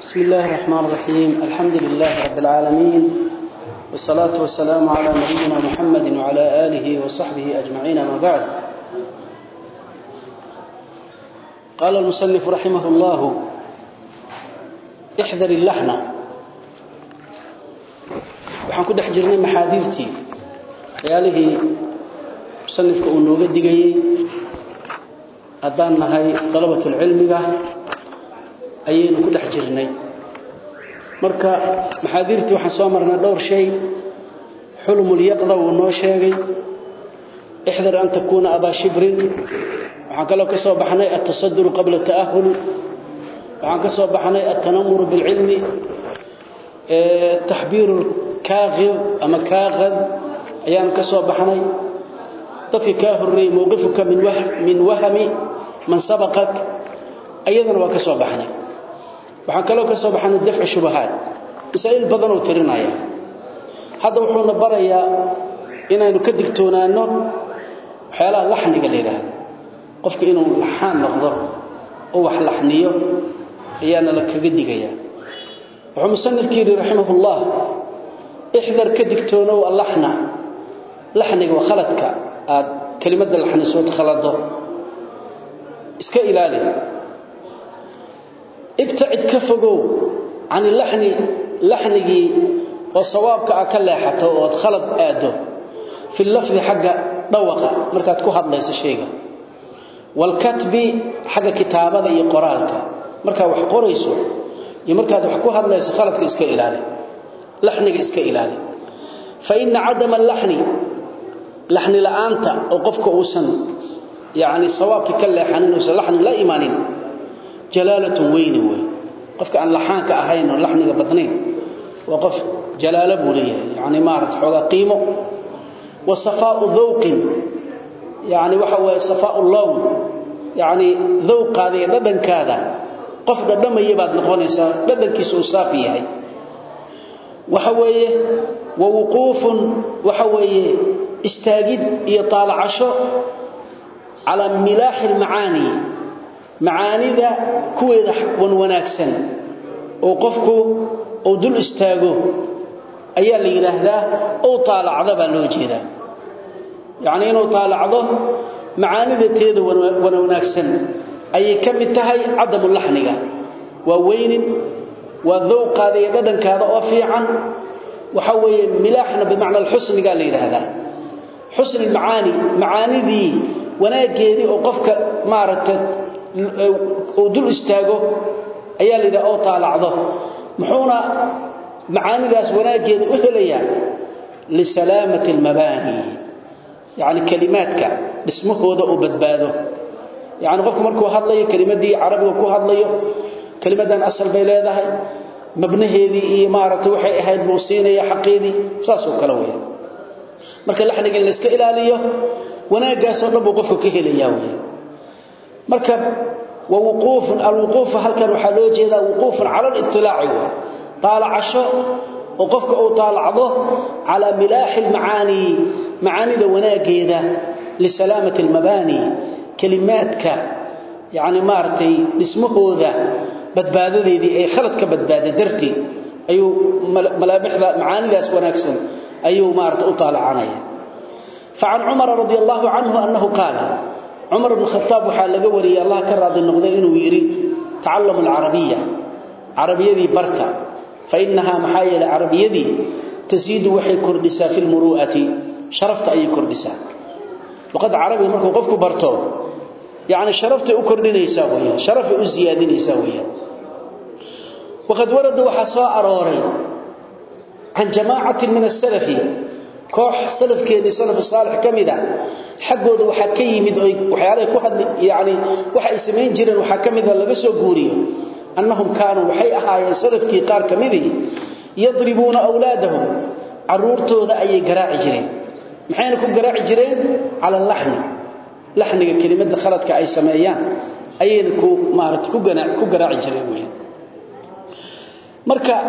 بسم الله الرحمن الرحيم الحمد لله رب العالمين والصلاة والسلام على نبينا محمد وعلى آله وصحبه أجمعين ما بعد قال المصنف رحمه الله احذر اللحنة waxaan ku dhex jirnay maxaadiirtii waxyaalihii musanifka uu nooga digayey haddaan nahay dalabatulcilmiga ayaynu ku dhex jirnay marka maxaadiirtii waxaan soo marnay dhowr shay xulumulyaqda wuu noo sheegay ixdar an takuuna abaa shibrin waxaan kaloo ka soo baxnay altasaduru qabla ta'ahul waxaan ka soo baxnay altanamuru bilcilmi taxbiiru kaaqib ama kaaqad ayaan ka soo baxnay dadka kaa horreeyey mowqifuka min wahmi man sabaqak ayadana waa ka soo baxnay waxaan kaloo ka soo baxnay dafci shubahaat masaa'il badan oo tirinaya hadda wuxuuna barayaa inaynu ka digtoonaanno waxyaalaha laxniga la yidhaahdo qofka inuu laxaan noqdo oo wax laxniyo ayaana la kaga digayaa wuxuu musanifkii yidhi raximahullah ixdar ka digtoonow allaxna laxniga waa khaladka aad kelimadda laxnisood khalado iska ilaali ibtacid ka fogow can ilaxni laxnigii oo sawaabka ah ka leexato ood khalad aado fi lafdi xagga dhawaqa markaad ku hadlayso shayga waalkatbi xagga kitaabada iyo qoraalka markaad wax qorayso iyo markaad wax ku hadlayso khaladka iska ilaali laxniga iska ilaali fa ina cadama alaxni laxni la'aanta oo qofka uusan yani sawaabkii ka leexanin uusan laxni la imaanin jalaalatun weyni wey qofka aan laxaanka ahayn oo laxniga badnayn waa qof jalaalo buu leeyahay yani maarata xoogaa qiimo wa safaau dawqin yani waxa weeye safaau lown yani dawqaada iyo dhadhankaada qof dhadhamaya baad noqonaysaa dhadhankiisa uu saafi yahay waxa weeye wa wuquufun waxa weeye istaagid iyo taalacasho calaa milaaxi almacaani macaanida kuweeda wan wanaagsan oo qofku uu dul istaago ayaa la yidhaahdaa ou taalacda baa loo jeedaa yacnii inuu taalacdo macaanida teeda wan wanaagsan ayay ka mid tahay cadamu laxniga waa weynin waa dawqaada iyo dhadhankaada oo fiican waxa weeye milaaxna bimacna alxusnigaa la yidhaahdaa xusni macaani macaanidii wanaaggeedii oo qofka maaragtay uu dul istaago ayaa la yidhaha oo taalacdo muxuuna macaanidaas wanaaggeeda u helayaa lisalaamati almabaani yacni kelimaadka dhismahooda uu badbaado yacni qofku markuu hadlayo kelimaddii carabiga ku hadlayo kelimaddan asal bay leedahay mabnaheedii iyo maaragtay waxay ahayd buu siinaya xaqeedii saasoo kale weya marka laxniga in la iska ilaaliyo wanaaggaasoo dhan buu qofku ka helayaa weya marka wa wuquufun alwuquufu halkan waxaa loo jeedaa wuquufun cala alitilaaci wa taalacasho oo qofka uu taalacdo calaa milaaxi almacaani macaanida wanaaggeeda lisalaamati almabaani kelimaadka yacni maaragtay dhismahooda badbaadadeedii ay khalad ka badbaada darteed ayuu malaamixda macaanidaas wanaagsan ayuu maarata u taalacanaya facan cumara radi allahu canhu annahu qaala cumar bn khataab waxaa laga wariyey allah ka raadi noqday inuu yidhi tacallamu alcarabiya carabiyadii barta fa inahaa maxaa yeelay carabiyadii tasiidu waxay kordhisaa fi lmuru'ati sharafta ayay kordhisaa luqadda carabiga markuu qofku barto yani sharaftay u kordhinaysaa weyaan sharafay u siyaadinaysaa weyaan waqad warada waxaa soo arooray can jamaacatin min asalafi koox salafkeedii salafu saalix ka mid a xaggooda waxaa ka yimid oy waxyaalahay ku hadli yani waxa ay samayn jireen waxaa ka mida laga soo guuriyo annahum kaanuu waxay ahaayeen salafkii qaar ka midii yadribuuna awlaadahum caruurtooda ayay garaaci jireen maxayna ku garaaci jireen cala alaxni laxniga kelimadda khaladka ay sameeyaan ayayna ku maarata ku garaaci jireen weyaan marka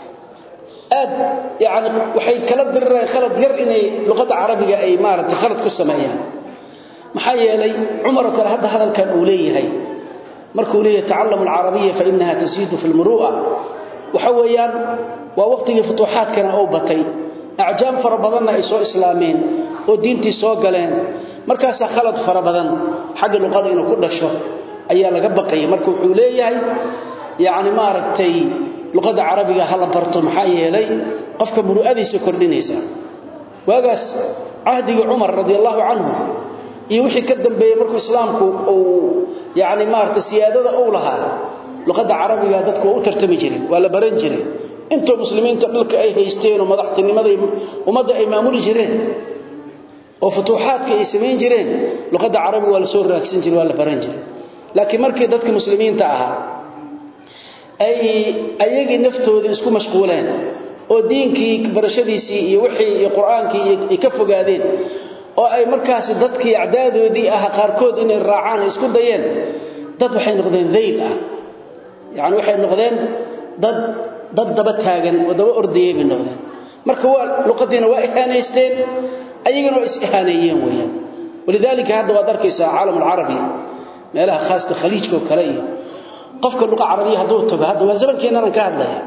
aad yani waxay kala dirireen khalad yar inay luqadda carabiga ay maaragtay khalad ku sameeyaan maxaa yeelay cumar oo kale hadda hadalkan uu leeyahay markuu leeyahay ta'allamu al-arabiyya fa innaha tasiidu fil muru'a waxa weeyaan waa waqtigii futuuxaadkana oo batay acjaam fara badanna ay soo islaameen oo diintii soo galeen markaas khalad fara badan xagga luqada inuu ku dhasho ayaa laga baqay marka wuxuu leeyahay yaani ma aragtay luqada carabiga hala barto maxaa yeelay qofka muru'adiisa kordhinaysa waagaas ahdiga Umar radiyallahu anhu iyo wixii ka dambeeyay markuu islaamku uu yaani ma aragtay siyaadada uu lahaa luqada carabiga dadku u tartami jireen waa la baran jiray inta muslimiinta dhulka ay haysteen oo madaxtinimada ummadda ay maamuli jireen oo futuuxaadka ay sameyn jireen luqada carabiga waa la soo raadsan jiray waa la baran jiray laakiin markii dadka muslimiinta ahaa ay ayagii naftooda isku mashquuleen oo diinkii barashadiisii iyo wixii iyo quraankii ay ka fogaadeen oo ay markaas dadkii acdaadoodii ah qaarkood inay raacaan isku dayeen dad waxay noqdeen dhayl ah yaani waxay noqdeen dad dad daba taagan oo daba ordayay bay noqdeen marka waa luqadiina waa ihaaneysteen ayagana waa is ihaaneeyeen weeyaan walidaalika hadda waad arkaysaa caalam alcarabi meelaha khaaska khaliijka oo kale iyo qofka luqa carabiga hadduu tago hadda waa zamankeennan ka hadlaya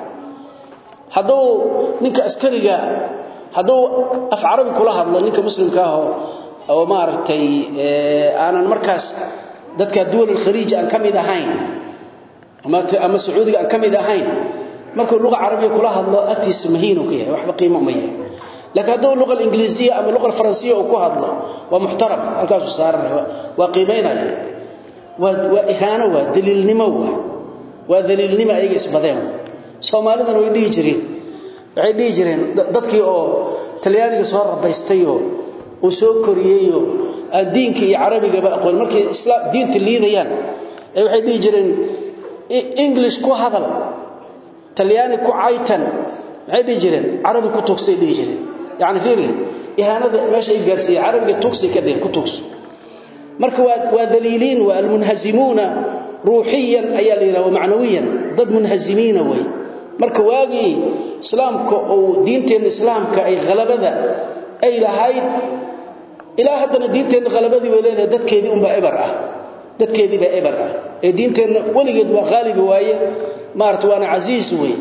hadduu ninka askariga hadduu af carabi kula hadlo ninka muslimka ah oo maaragtay aanan markaas dadka duwal khaliij aan kamid ahayn ama ama sacuudiga aan kamid ahayn markuu luqa carabiga kula hadlo agtiisa mahiino ka yahay waxba qiimo ma yahay laakiin hadduu luqa ingiriisiya ama luqa faransiya uu ku hadlo waa muxtaram halkaas uu saaranay waa qiimeynaya waa waa ihaano waa daliilnimo waa waa daliilnimo ayaga isbadeen soomaalidana way dhihi jireen waxay dhihi jireen dadkii oo talyaaniga soo rabaystay oo uu soo koriyay oo aan diinka iyo carabigaba aqoon markay islaam diinta liidayaan ay waxay dhihi jireen english ku hadal talyaani ku caytan maxay dhihi jireen carabi ku tugsay dhihi jireen yaani fiiri ihaanada meesha ay gaarsiiyay carabiga tugsay ka dhig ku tugso marka waa waa daliiliin waa almunhazimuna ruuhiyan ayaa la yiraahdaa macnawiyan dad munhazimiina way marka waagi islaamka oo diinteena islaamka ay qalabada ay lahayd ilaa haddana diinteena qalabadii way leedahay dadkeedii unba ibar ah dadkeedii baa ibar ah ee diinteena waligeed waa qaalibi waaye maarta waana aziis way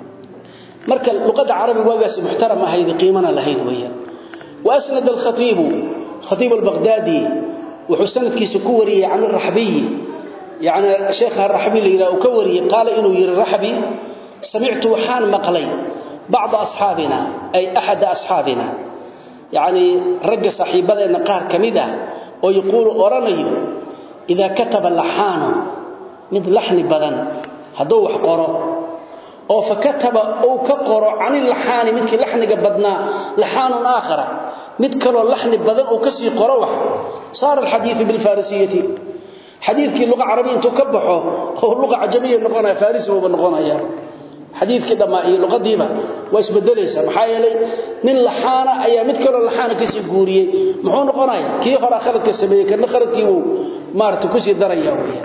marka luqada carabiga waagaas muxtaram ahayd qiimana lahayd weeyaan واسند الخطيب خطيب البغدادي وحسنتكيس كوري عن الرحبي يعني الشيخ الرحبي اللي كوري قال انه يرى الرحبي سمعت وحان مقلي بعض اصحابنا اي احد اصحابنا يعني رجى صاحبنا قار كميده ويقول اورنيو اذا كتب اللحان مثل لحن بدن هدو wax qoro oo fakataba oo ka qoro aan laxaan midkii laxniga badnaa laxaan aakhara mid kale laxni badan oo kasii qoro wax صار الحديث بالفارسيه حديثكي لغه عربيه انت كبخو او لغه عجميه نقونا فارسي oo noqonaya حديثكي دما iyo luqadiiba way isbedelaysa maxaa yeelay nin laxaana ayaa mid kale laxaana kasii guuriyay muxuu noqonaya kii hore khaladka sameeyay kana khaladkii uu maartu kusii daraya weeyaan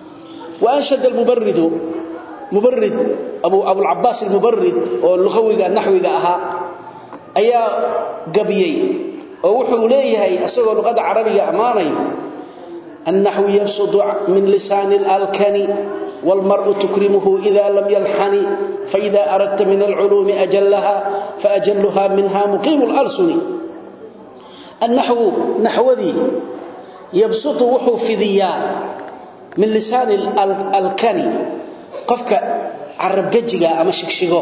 وانشد المبرد مبرد ابو ابو العباس المبرد oo luqawiga naxwiga aha ayaa gabiyay oo wuxuu leeyahay asagoo luqada carabiga amaanay النحو يبسط من لسان الالكن والمرء تكرمه اذا لم يلحن فاذا اردت من العلوم اجلها فاجلها منها مقيم الالسن النحو نحوذي يبسط وحو في ذيان من لسان الالكن qofka arab gajiga ama shigshigo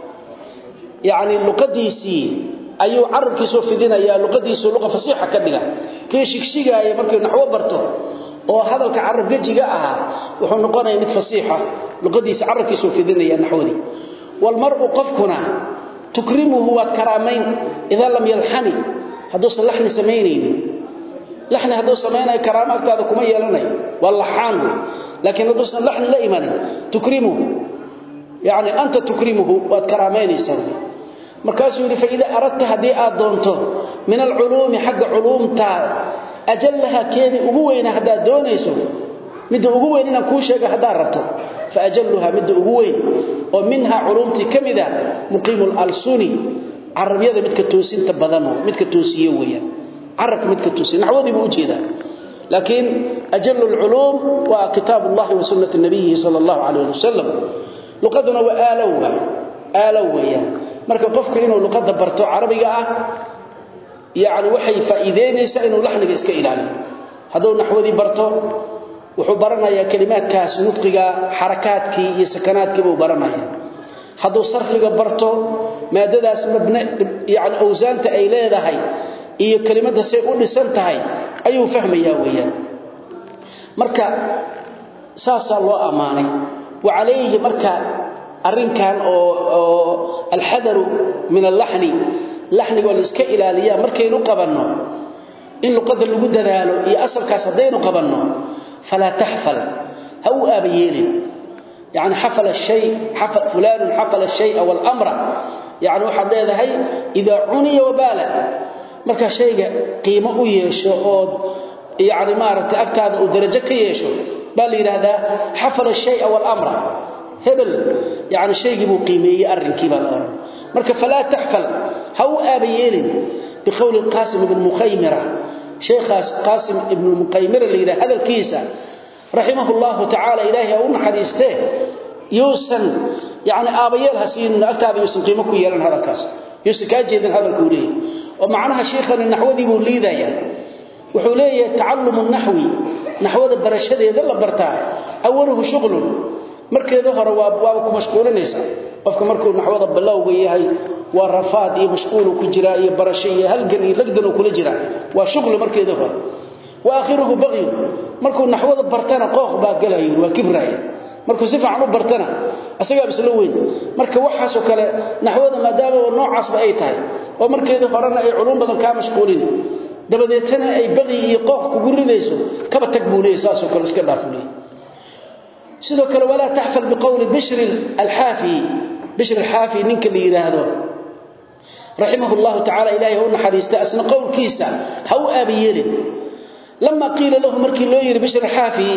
yaani luqadiisi ayuu arabkiisu fidinaya luqadiisu luqa fasiixa ka dhiga kee shigshigaaya markii naxwo barto oo hadalka arab gajiga aha wuxuu noqonayaa mid fasiixa luqadiisa arabkiisu fidinaya naxwadi wal mar'u qafkuna tukrimuhu wa karamayn idha lam yalhani haduu salahni sameeyeen لحن هذو سمينا كرامه اكتاده كما يلانay واللحان لكن هذو لحن لا ايمان تكرمه يعني انت تكرمه وتكرامين يسوي markaasuu yiri faida aradta hadii aad doonto min al-ulum xaq ulumta ajallaha keedi ugu weyna hadaa doonayso mid ugu weyn inaan ku sheego hadaa rabto fa ajallaha mid ugu weyn oo minha ulumti kamida muqimul al-suni arabiyada midka toosinta badan midka toosiyo weeyaan arabka midka toosin naxwadii buu u jeedaa laakiin ajallu alculuum waa kitaab allahi wa sunnati nabiyihi sala allahu calayh wasalam luqaduna waa aalow aalow weeyaan marka qofku inuu luqadda barto carabiga ah yacni waxay faa'iideynaysaa inuu laxniga iska ilaaliyo hadduu naxwadii barto wuxuu baranayaa kelimaadkaas nudqiga xarakaadkii iyo sakanaadkii buu baranaya hadduu sarfiga barto maadadaas mabne yani awsaanta ay leedahay iyo kelimadda say u dhisan tahay ayuu fahmayaa weeyaan marka saasaa loo ammaanay wa calayhi marka arrinkan oo oo alxadaru min allaxni laxniga oo la iska ilaaliyaa markaynu qabanno in luqadda lagu dadaalo iyo asalkaas haddaynu qabanno falaa taxfal ha u aaba yeelin يعني حفل الشيء حفل فلان حفل الشيء والأمر يعني واحد leedahay إذا عني وبال marka shayga qiimo u yeesho oo yaani maaragtay agtaada uu darajo ka yeesho bal yiraahdaa حفل الشيء والأمر hebel yaani shaygi buu qiimeeyay arrinkii baa oran marka fala tahfal haw abayelin بقول القاسم بن مخيمرة شيخ قاسم بن المقيمرة اللي يرى هذا الكيسة رحمه الله تعالى إلهي أو نحريسته يوسن يعني آبيال هسين أكتاب يوسن قيمكو يلان هذا الكاس يوسن كاجيدا هذا الكوري ومعناها شيخا النحو ذي بوليدا يعني وحوليه تعلم النحوي نحو ذا برشده يذل برتاه أوله شغل markeeda hore waa waa ku mashquulinaysa qofka markuu naxwada bilowga yahay waa rafaad iyo mashquul ku jira iyo barasho iyo halgan iyo lagdan kula jira waa shaqo markeeda hore واخره بغي markuu naxwada bartana qooq baa galayo waa kibraaya markuu si fiican u bartana asaga bisla weyn marka waxaas oo kale naxwada maadaama oo noocaas ba ay tahay oo markeeda horena ay culum badan ka mashquulin dabadeetana ay baqi iyo qooq ku gurinayso kaba tagbuunayso saas oo kale iska dhaafulay sidoo kale wala tahfal biqawli bishr al-hafi bishr al-hafi ninka la yiraahdo rahimahullahu ta'ala ilaahi uu naxariista asna qowlkiisa haw abiyelin لما قيل له مركي لو يري بشر حافي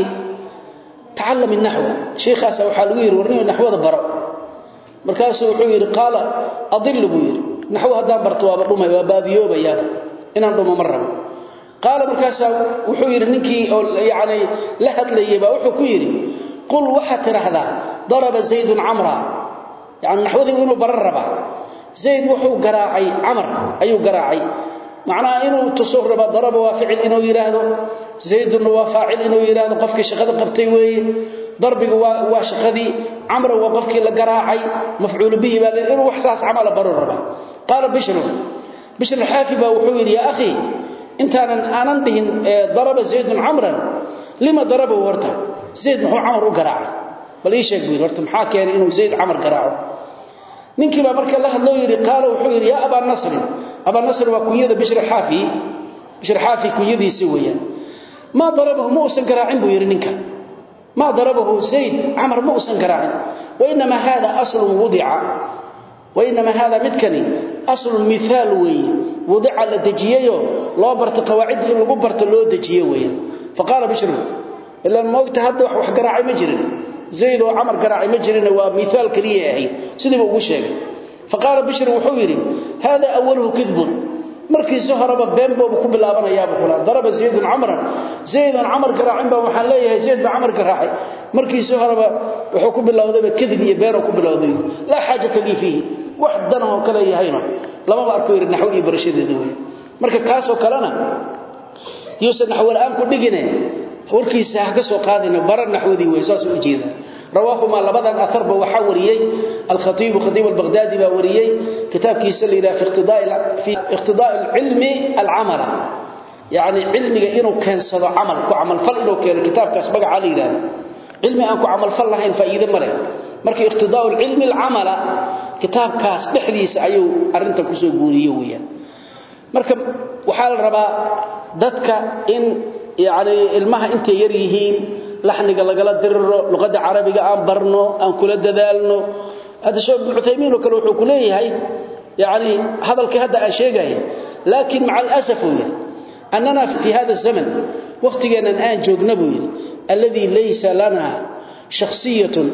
تعلم النحو شيخ اسا waxa lagu yiri warniyo naxwada baro markaas wuxuu yiri qaala adillu buyir naxwa hadaa barto waa dhumay waa baadiyoobayaan inaan dhumo marraba qaala markaas wuxuu yiri ninkii oo yaani la hadlayay baa wuxuu ku yiri qul waxa tirahda daraba zayd amra yaani naxwadii inuu barar raba zayd wuxuu garaacay amr ayuu garaacay معناه انه تصرب ضرب وفعل انه يراهدو زيد وفاعل انه يراهدو قفكي شقده قبتي ويه ضربه وا شقدي عمرو وقفكي لا غراعي مفعول به بل انه احساس عمل برر ربا قال بشر بشر الحافي وحو يا اخي انت انا دهن ضرب زيد عمرا لما ضربه ورته زيد هو عمرو غراعي بل ايش يقول ورته maxaa keenay inuu زيد عمر garaaco ninkii baa marka la hadloo yiri qaal wuxuu yiri ya aba nasr aba nasr waa kunyada bishr xafi bishr xafi kunyadiisi weeyaan ma darabahu muusan garaacin buu yiri ninka ma darabahu zayd amr muusan garaacin وانما هذا اصل وضع وانما هذا مدكني اصل مثال وي وضع لدجيهو لو برت قواعد in lagu barto loo dajiyo weeyaan faqala bishr illa moogta hadda wax garaacay ma jirin زيد وعمر قراعي مجرنا ومثال كليه هي سيده ugu sheegay فقال بشر wuxuu yiri hada awwaluhu kidb markii saharaba been boobu ku bilaabanaya buu kula daraba زيد عمر زيد عمر قراacin ba waxaan leeyahay زيد عمر qaraacay markii saharaba wuxuu ku bilowday kadib iyo been ku bilowday la xaaja kali fihi wax dan oo kale yahayna lama arko yiri naxwi barashadeeda way marka kaas oo kalena yuusan naxwi aan ku dhigine warkiisa ka soo qaadina baran naxwadi way saas u jeeda rawaahuma labadan atharba waxa wariyay al-khatib khatib al-baghdadi ba wariyay kitabkiisa leeyahay fi iqtidaa' fi iqtidaa' al-ilmi al-amala yani ilmiga inuu keensado amal ku amal fal inuu keeno kitabkaas magaca leeyahay ilmi aan ku amal fal lahayn faa'iido male markii iqtidaa' al-ilmi al-amala kitabkaas dhixdiisa ayuu arinta ku soo guuriyay weeyaan marka waxa la rabaa dadka in يعني ilmaha intay yar yihiin laxniga lagala diriro luqada carabiga aan barno aan kula dadaalno hada soo Uthaymin kale wuxuu ku leeyahay يعني hadalka hada aan sheegay laakiin maca alasaf annana fi hada zaman waqtigeena aan joogna buu yiri alladhi laysa lana shakhsiyatun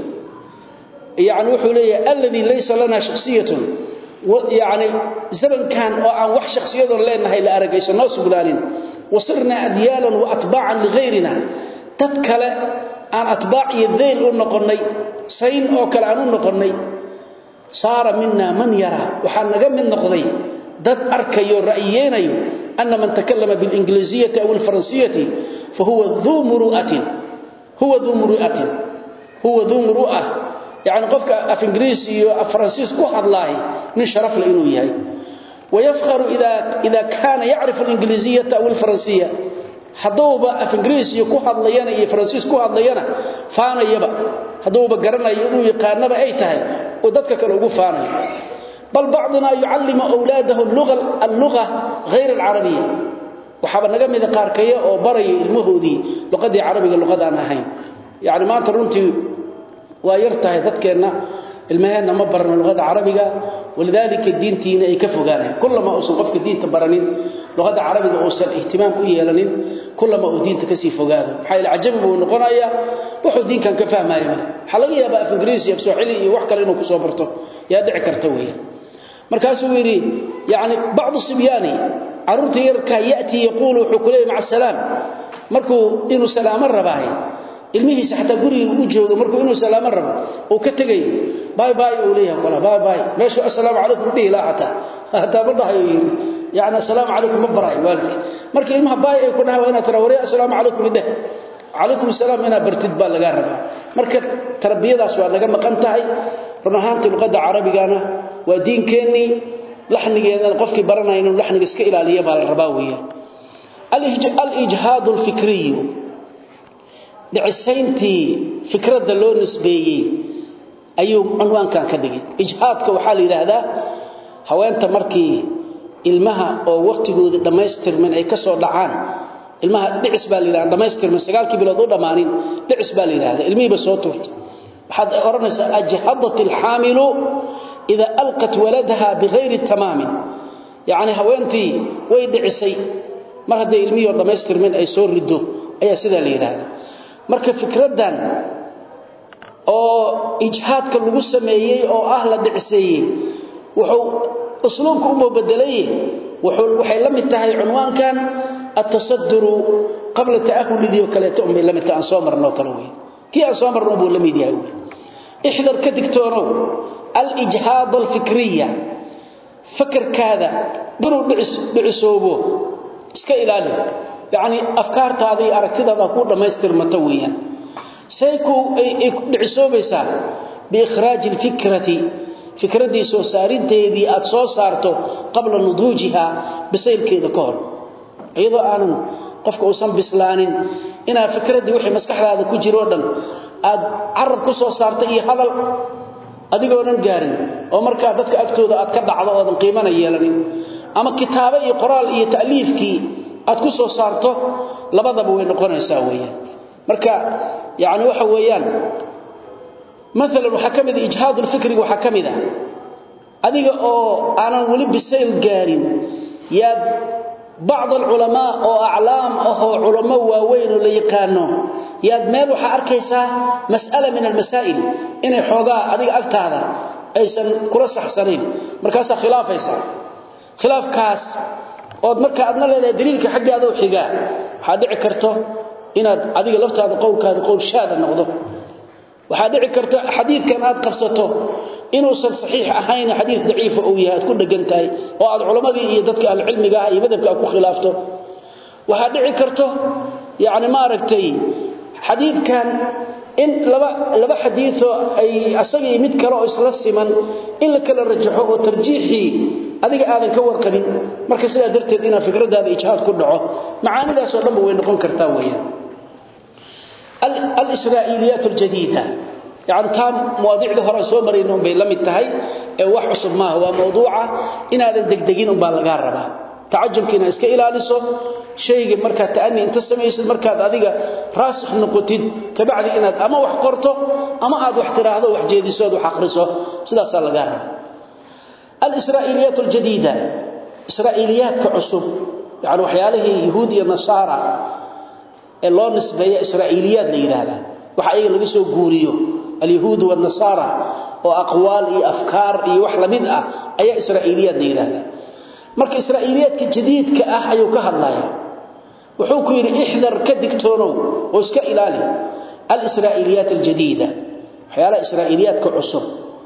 يعني wuxuu leeyahay alladhi laysa lana shakhsiyatun يعني zaman kan oo aan wax shakhsiyadoo leenahay la aragayso noo sugnaanin wasirna adyalan wa atba'an li ghayrina dad kale aan atbaac iyo dhayl u noqonay sayn oo kale aan u noqonay saara minna man yara waxa naga mid noqday dad arkayo ra'yeenayo anna man takallama bil ingiliisiyati aw al faransiyati fa huwa dhu muru'atin huwa dhu muru'atin huwa dhu muru'ah يعني قفك اف انجليزي اف فرنسيس كو حدلاهي من شرف له انه يحيى ويفخر اذا اذا كان يعرف الانجليزيه او الفرنسيه hadooba af ingiriisi ku hadlayana iyo faransiis ku hadlayana faanayaba hadooba garanayo inuu yaqaanaba ay tahay oo dadka kale ugu faanayo bal baadna yuallimu awlaadahu al-lugha al-lugha ghayr al-arabiyya waxaba naga mid qaarkaya oo baray ilmahoodii luqadii carabiga luqadaan ahayn yaani maanta runtii waa yartahay dadkeena ilmaheena ma barna luqada carabiga walidaalika diintiina ay ka fogaanayaan kullama uusan qofka diinta baranin luqada carabiga uusan ihtimaam u yeelanin kullama uu diinta ka sii fogaado maxay la ajabi buu noqonayaa wuxuu diinkan ka fahmaayo male waxa laga yaabaa af ingiriisi af soomaali iyo wax kale inuu ku soo barto yaa dhici karta weeyaan markaasuu yiri yaani bacdu sibyaani arurta yarka yaati yaqulu wuxuu kulay maca salaam markuu inuu salaamo rabaahay ilmihiisa xataa guriga uu joogo markuu inuu salaamo rabo oo ka tagay bye bye uu leeyahay kala bye bye meesha assalaamu alaykum dhihi la hata hata badahayo yiri yaani assalaamu alaykum mabaray waalidka markii ilmaha bye ay ku dhahay waa inaad tarawari assalaamu alaykum ideh alaykum salaam ina bartid baa laga rabaa marka tarbiyadaas waa naga maqan tahay run ahaantii luqada carabigana waa diinkeeni laxnigeedana qofkii baranaya inuu laxniga iska ilaaliyo baa la rabaa weeyaan al-ijhaad al-fikri dhicisayntii fikradda loo nisbeeyey ayuu cunwaankan ka dhigay ijhaadka waxaa la yidhaahdaa haweenta markii ilmaha oo waqtigooda dhammaystirmin ay ka soo dhacaan ilmaha dhicis baa la yidhahdaa dhammaystirmin sagaalkii bilood u dhammaanin dhicis baa la yidhahdaa ilmihiiba soo tuurtay waxaad odhanaysaa ajhadat alxaamilu idaa alqat waladaha bigayri tamaamin yacni haweentii way dhicisay mar hadday ilmihii oo dhammaystirmin ay soo riddo ayaa sidaa la yidhaahdaa marka fikradan oo ijhaadka lagu sameeyay oo ah la dhicseeyay wuxuu usluubku u bedelay wuxuu waxay la mid tahay cunwaankan at-tasaddur qabla ta'ahulidii oo kale tumay la mid tahay soo marno kale weey kii aan soo marno buu la mid yahay ihdar ka digtoono al-ijhaad al-fikriya fakarkaada inuu dhicisoobo iska ilaali يعني افكار تادي aragtidaada ku dhameystirmata weeyaan sayku ay dhicisoobaysa bi ikhraj alfikrati fikradii soo saarinteedii aad soo saarto qabla nudujiha bisaylkeeda ka hor iyadoo aanan qofka uusan bislaanin ina fikradii wixii maskaxdaada ku jiro dhan aad arab ku soo saarto iyo hadal adigoo dhan gaarin oo marka dadka agtooda aad ka dhacdo oo qiimana yeelanin ama kitaabo iyo qoraal iyo taaliifkii aad ku soo saarto labadaba way noqonaysaa weeyaan marka yaani waxa weeyaan مثلا waxa kamid ijhaad fikri waxa kamid adiga oo aanan wali bisayl gaarin yaad بعض العلماء او اعلام او علماء waaweyn oo la yaqaano yaad meel waxa arkaysaa mas'ala min al-masaa'il inay xoogaa adiga agtaada aysan kula saxsanayn markaas khilaafaysa khilaafkaas oo marka aadna leedahay daliilka xaggaada oo xiga waxa dhici karto inaad adiga laftaada qowlkaada qowl shaada noqdo waxa dhici karto xadiidkan aad qabsato inuu san saxiix ahayn xadiid daciif oo yahay ku dhagantahay oo aad culimadii iyo dadka al cilmiga ah iyo madhabka ku khilaafto waxa dhici karto yaani ma aragtay xadiidkan in laba laba xadiiso ay asaga mid kale oo isla siman in la kala rajaxo oo tarjiixi adiga aadan ka warqabin marka sidaa darteed ina fikradaada ijhaad ku dhaco macaanidaas oo dhanba way noqon kartaa weeyaan al-israa'iliyat al-jadida يعني تام مواضيع ده هره soo mareen bay la mid tahay ee wax cusub ma waa mawduuca inaadan degdegin um baa laga rabaa taajubkiina iska ilaaliso shayga marka taani inta sameeysid marka adiga raasikh noqotid kabacdi inaad ama wax qorto ama aad wax tiraahdo wax jeediso wax akhriso sidaas laga rabaa al-israa'iliyat al-jadida israa'iliyat ka cusub yani waxyaalahi yahuud iyo nasaara ee loo nisbeeyo israa'iliyat la yiraahdaa waxa ay laga soo guuriyo اليهود والنصارى واقوال اي افكار اي wax lamid ah ayaa israa'iliyad leeyahay marka israa'iliyadka jadiidka ah ayuu ka hadlaya wuxuu ku yiri ihdar ka digtoonow oo iska ilaali al-israa'iliyat al-jadida waxyaala israa'iliyaadka cusub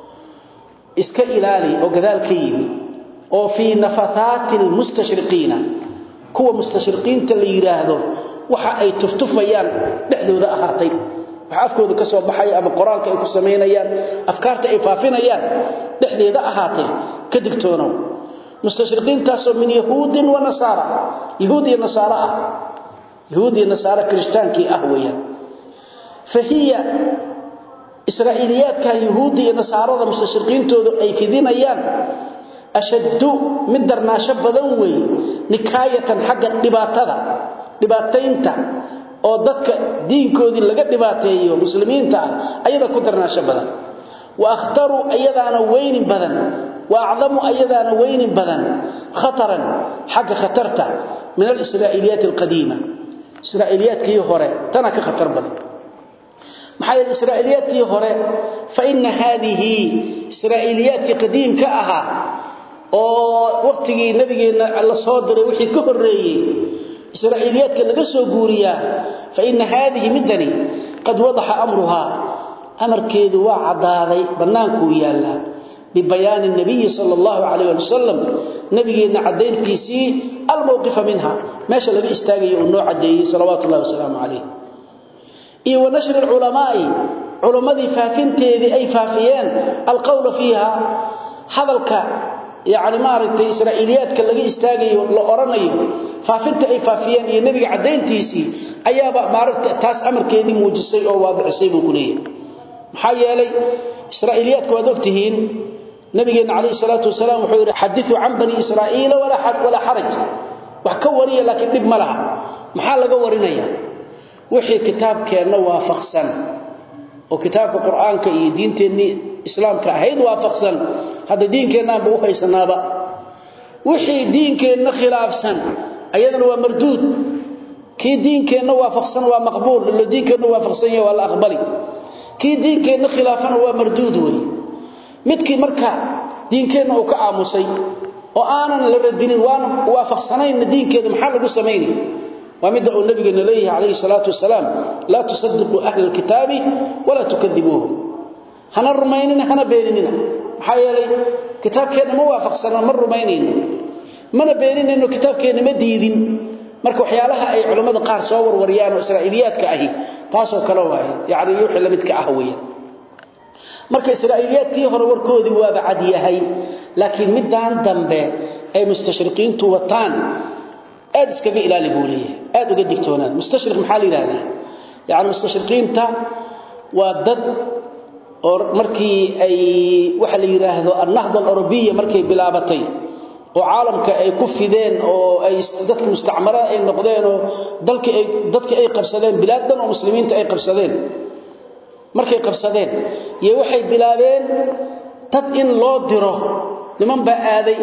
iska ilaali oo gadaal ka yimi oo fi nafathaati al-mustashriqiina kuwa mustashriqiinta la yiraahdo waxa ay tuftufayaan dhexdooda ahaatay waxa afkooda ka soo baxay ama qoraalka ay ku sameynayaan afkaarta ay faafinayaan dhexdeeda ahaatay ka digtoonow mustashriqiintaasoo min yahuudin wa nasaara yahuud iyo nasaara ah yahuud iyo nasaara kiristaankii ah weeyaan fahiya israa'iliyaadka yahuud iyo nasaarada mustashriqiintoodu ay fidinayaan ashaddu mid darnaasho badan weey nikaayatan xagga dhibaatada dhibaataynta oo dadka diinkoodii laga dhibaateeyo muslimiinta ah ayada ku darnaasho badan wa akhtaru ayadaana weyni badan wa acdamu ayadaana weyni badan khataran xagga khatarta min al-israa'iliyaat al-qadiima israa'iliyaadkii hore tana ka khatar badan maxay israa'iliyaadkii hore fa inna hadhihi israa'iliyaadkii qadiimka ahaa oo waqtigii nabigeena la soo diray wixii ka horeeyay israa'iliyaadka laga soo guuriyaa fa inna hadhihi midani qad wadaha amruha amarkeedu waa cadaaday banaanku yaala bibayaan nabiy sallallahu alayhi wa sallam nabigeena cadeyntiisii almawqif minha meesha laga istaagayo oo noo cadeeyay sallallahu alayhi wa sallam alayhi iyo wanashri ulamaa'i ulamadii faafinteedii ay faafiyeen alqawl fiha hadalka yaani maaragtay israa'iliyaadka laga istaagayo la oranayo faafinta ay faafiyeen iyo nabiga cadeyntiisii ayaaba maaragtay taas amarkeedii muujisay oo waadicisay buu ku leeyahay maxaa yeelay israa'iliyaadku waad ogtihiin nabigeena calayhi salaatu wasalaam wuxuu yidhi xadithu can bani israa'iila walaa xaraj wax ka wariya laakiin dhib ma laha maxaa laga warinaya wixii kitaabkeenna waafaqsan oo kitaabka qur-aanka iyo diinteennii islaamka ahayd waafaqsan hadda diinkeennaanba u haysanaaba wixii diinkeenna khilaafsan ayadana waa marduud kii diinkeenna waafaqsan waa maqbuul ilo diinkeenna waafaqsan yahay waa la aqbali kii diinkeenna khilaafana waa marduud wey midkii marka diinkeenna uu ka aamusay oo aanan la radinin waan waafaqsanayna diinkeeda maxaa lagu samaynay ومد النبي عليه عليه الصلاة والسلام لا تصدقوا أهل الكتاب ولا تكذبوهم هنا الرمينين هنا بيننا حيالي كتاب كان موافق سنة من الرمينين من بيننا إنه كتاب كان مديدين marka waxyaalaha ay culimada qaar soo warwariyaan oo israa'iliyaadka ahi taasoo kala waay yaani yuuxi la midka ah weeyaan marka israa'iliyaadkii hore warkoodii waa bacad yahay laakiin midaan dambe ay mustashriqiintu wataan aad iskaga ilaali buu leeyahay aad uga digtoonaan mustashriq maxaa la yiraahdaa yaani mustashriqiinta waa dad oo markii ay waxa la yiraahdo an-nahda al-arabiyya markay bilaabatay oo caalamka ay ku fideen oo ay dadka mustacmarada ay noqdeen oo dalka ay dadka ay qabsadeen bilaadan oo muslimiinta ay qabsadeen markay qabsadeen iyo waxay bilaabeen dad in loo diro niman baa aaday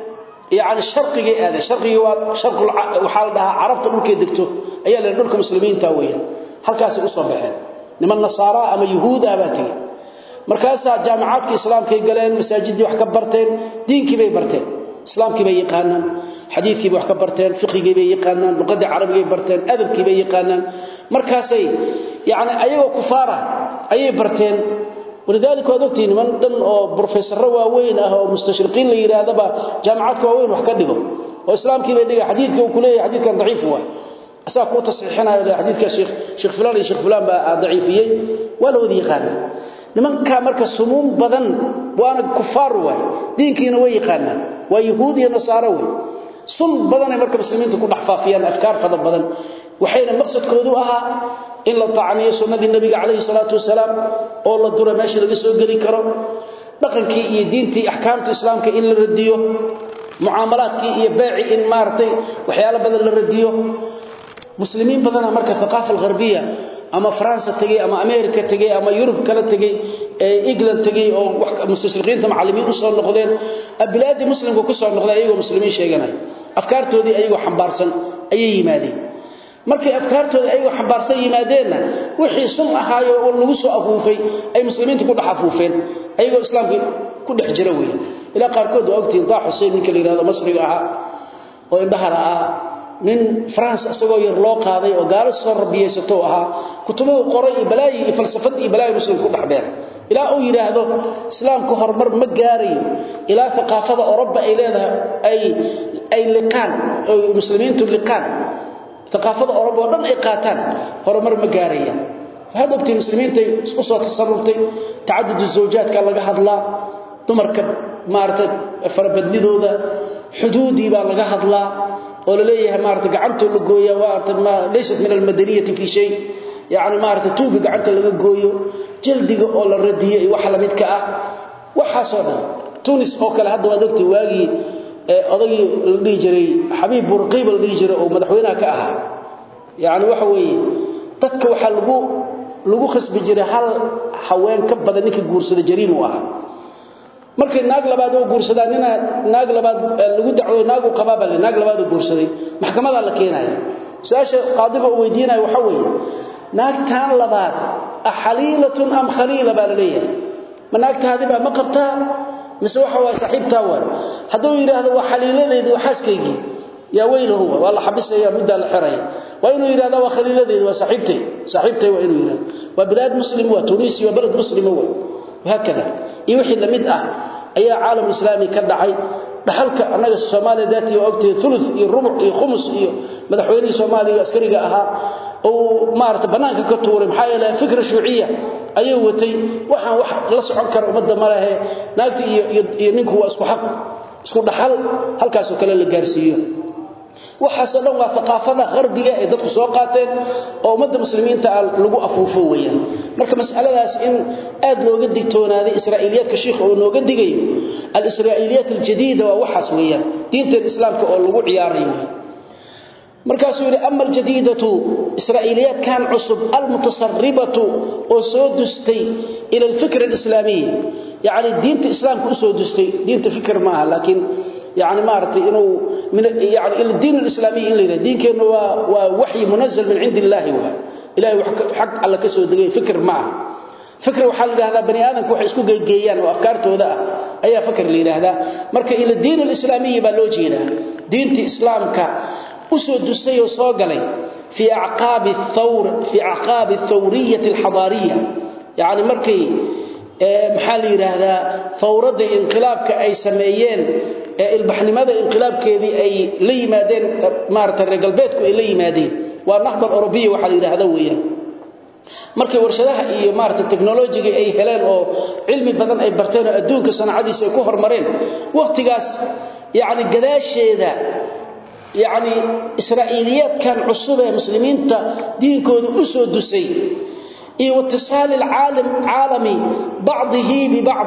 يعني شرقي هذا شرقي وشرق وحال دها عربت دولكي دغتو ayaa la dhulka muslimiinta weeyaan halkaas u soo baxeen niman nasaara ama yahuud abaatay markaas jaamacaadka islaamka ay galeen masaajidii wax ka barteen diinkii bay barteen islaamkii bay yaqaanaan xadiidkii bay wax ka barteen fiqhigii bay yaqaanaan luqadii carabiga ay barteen adabkii bay yaqaanaan markaasay yaani ayagoo kufaara ayay barteen ولذلك وادوقتي من دن او بروفيسور واوين اه او مستشرقين لا يراادبا جامعات واوين wax ka dhigo oo islaamkii bay dhiga xadiidka uu kuleeyahay xadiidkan daciif waa asaa ku tasxiixinaa xadiidka sheekh sheekh fulan iyo sheekh fulan ba daciifiyay wala wadi yaqaan nimanka marka sumuum badan waana kufaar waay diinkiina way yaqaanaan waa yahuud iyo nasaara way sun badan ay marka muslimiintu ku dhaxfaafiyaan afkaar fada badan waxayna maqsadkoodu ahaa in la taacniyo sunnadii nabiga calayhi salaatu wasalaam oo la duro meesha laga soo geli karo dhaqankii iyo diintii ahkaamta islaamka in la radiyo muaamalaadkii iyo beeci in maartay waxyaalo badan la radiyo muslimiin badan marka thaqaafa gharbiya ama faransa tagay ama america tagay ama yurub kala tagay ee england tagay oo wax mustashriqiinta macallimiin u soo noqdeen abilaadi muslimku ku soo noqday ayagoo muslimiin sheeganay afkaartoodii ayagoo xambaarsan ayay yimaadeen markay afkaartooda ay wax xambaarsan yimaadeenna wixii sun ahaayo oo lagu soo afuufay ay muslimiintu ku dhaxafuufeen ayagoo islaamka ku dhex jira weeyaan ila qaarkood waa ogtiin taa xuseen ninka la yiraahdo masriga aha oo indhaha ah nin France asagoo yar loo qaaday oo gaalo soo rabiyeysato ahaa kutubuhu qoray iyo balaayi iyo falsafad iyo balaayi muslim ku dhaxbeen ilaa uu yiraahdo islaamku horumar ma gaarayo ilaa thaqafada Awroba ay leedahay ay ay liqaan oo muslimiintu liqaan thaqafada Awroba oo dhan ay qaataan horumar ma gaarayaan waxaad ogtay muslimiinta isku soo tasarruftay tacadud zawjaadka laga hadlaa dumarka maartay farabadnidooda xuduudii baa laga hadlaa oo la leeyahay maartay gacanta la gooyaa waa ma leysat min almadaniyati fi shay yaani maartay tuuga gacanta laga gooyo jaldiga oo la radiyay wax la midka ah waxa soo dhan tunis oo kale hadda waad ogtay waagi odagii la dhigi jiray xabiib burqiib la dhigi jiray oo madaxweynaha ka ahaa yaani waxa weeye dadka waxa lagu lagu khasbi jiray hal haween ka badan ninka guursada jariim u ahaa markay naag labaad oo guursadaan nina naag labaad lagu dacwo naag uu qabaa bal naag labaad oo guursaday maxkamada la keenaya su'aasha qaadiga uu weydiinayo waxa weeye naagtaan labaad ahaliilatun am khaliila baa leeyahay ma naagtaadi baa ma qabtaa mise waxa waa saaxiibtaa waa haduu yiraahdo waa xaliiladeedii waxaaskaygii yaa weylahu waa la xabisaya mudda la xiray waa inuu yiraahdo waa khaliiladeedii waa saaxiibtay saaxiibtay waa inuu yiraahdo waa bilad muslim waa tunisi waa balad muslim waa وهكذا iyo wixii lamid ah ayaa caalam islaami ka dhacay dhaxalka anaga Soomaaliya daati waqti thuluth iyo rubuc iyo khumus iyo madaxweynaha Soomaaliya askariga ahaa oo maarta banaanka ka tuuray maxaa yeelay fikra shuuciya ayuu watay waxaan wax la socon karo umada malaha naagti iyo iyo ninku waa isku xaq isku dhaxal halkaas oo kale la gaarsiiyo waxaas dhan waa thaqafada qarbiga ee dadku soo qaateen oo umada muslimiinta lagu afuufo weeyaan marka mas'aladaas in aad looga digtoonaaday israa'iliyadka sheekh oo nooga digayo al-israa'iliyat al-jadida waa waxaas weeyaan diinta islaamka oo lagu ciyaarayo markaasuu yiri amma al-jadidatu israa'iliyat kan cusub al-mutasarribatu oo soo dustay ila al-fikr al-islami yani diinta islaamka u soo dustay diinta fikr maaha laakiin يعني ما أردت إنه من يعني الدين الإسلامي إلا دين كأنه ووحي منزل من عند الله هو إلهي حق على كسو دقي فكر معه فكر وحال هذا بني آدم كوحي اسكو جيجيان وأفكارته ذا أي فكر لي هذا مركا إلى الدين الإسلامي بلوجينا دين إسلامك أسود السي وصاقلي في أعقاب الثور في أعقاب الثورية الحضارية يعني مركي maxaa la yiraahdaa fawrada inqilaabka ay sameeyeen ee ilbaxnimada inqilaabkeedii ay la yimaadeen maarta reer galbeedku ay la yimaadeen waa nahdal Eurobiya waxa la yiraahdaa weeyaan markay warshadaha iyo maarta technology ay heleen oo cilmi badan ay barteen oo adduunka sanacadiisa ay ku hormareen waqtigaas yaani gadaasheeda yaani israa'iliyad kan cusub ee muslimiinta diinkooda u soo dusay iyo واتصال العالم عالمي بعضه ببعض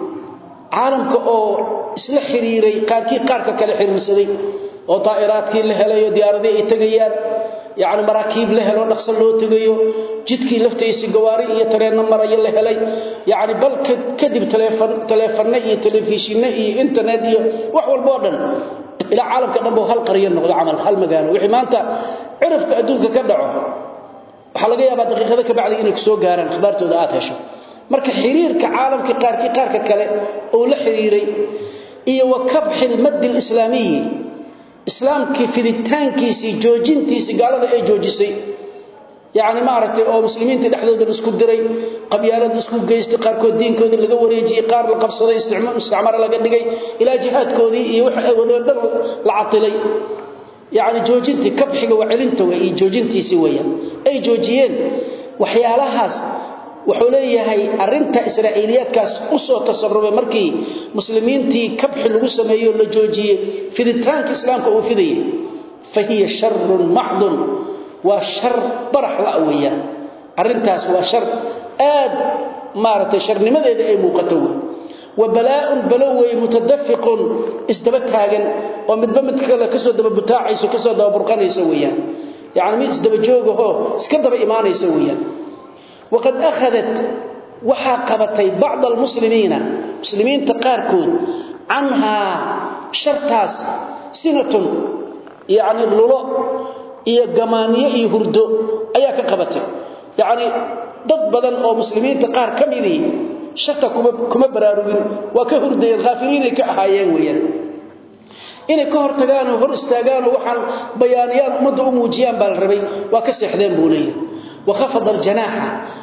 عالمك oo isla xiriiray qaarkii qaarka kale xiriirsaday oo taayiraadkii la helayo diyaaradii ay tagayaan yaani maraakiib la helo dhaqso loo tagayo jidkii laftiisa gawaari iyo tareen marayo la helay yaani bal kadib telefoon telefoon iyo telefishin iyo internet iyo wax walba oo dhan ila caalamka dhanba hal qariyo noqdo amal hal magaalo wixii maanta cirifka adduunka ka dhaco waxa laga yaabaa daqiiqada ka bacdi inay soo gaaraan khibaartooda aad hesho marka xiriirka caalamka qaarkii qaarka kale oo la xiriiray iyo wakabxil mad islaami islaamkii fiditaankiisii joojintiisii gaalada ay joojisay yaani ma aragtay oo muslimiinta dhexdooda isku diray qabyaalada isku geystay qaarkood diinkooda laga wareejiyay qaar la qabsaday isticmaal isticmaar laga dhigay ilaa jihaadkoodii iyo waxa ay wadeen dhan la catilay يعني جوجنتي كبخيga wacilinta way joojintiisi weeyaan ay joojiyeen waxyaalahaas wuxuu leeyahay arinta israa'iliyadkaas u soo tasarrubay markii muslimiintii kabxi lagu sameeyo la joojiyay fiditaanka islaamka uu fidayay fahiya sharrun mahdun wa shar barax la weeyaan arintaas waa shar aad maartay sharnimadeeda ay muuqato وبلاء بلوي متدفق اسدبتاغن ومدبا مد كلا كسو دبا بتاعيسو كسو دبا برقنيسو ويان يعني مid isdaba joogaho iska daba iimaanaysa weeyaan waqad akhadhat waxa qabatay bacd almuslimiina muslimiinta qaarkood anha shartaas sinatun yani lulo iyo gamaaniye iyo hurdo ayaa ka qabatay yani dad badan oo muslimiinta qaar kamidii sharta kuma kuma baraarugin waa ka hurdayeen ghaafiriin ay ka ahaayeen weeyaan inay ka hortagaan oo hor istaagaan oo waxaan bayaaniyaan ummadda u muujiyaan baa la rabay waa ka seexdeen buu leeyahay wakhafada aljanaaxa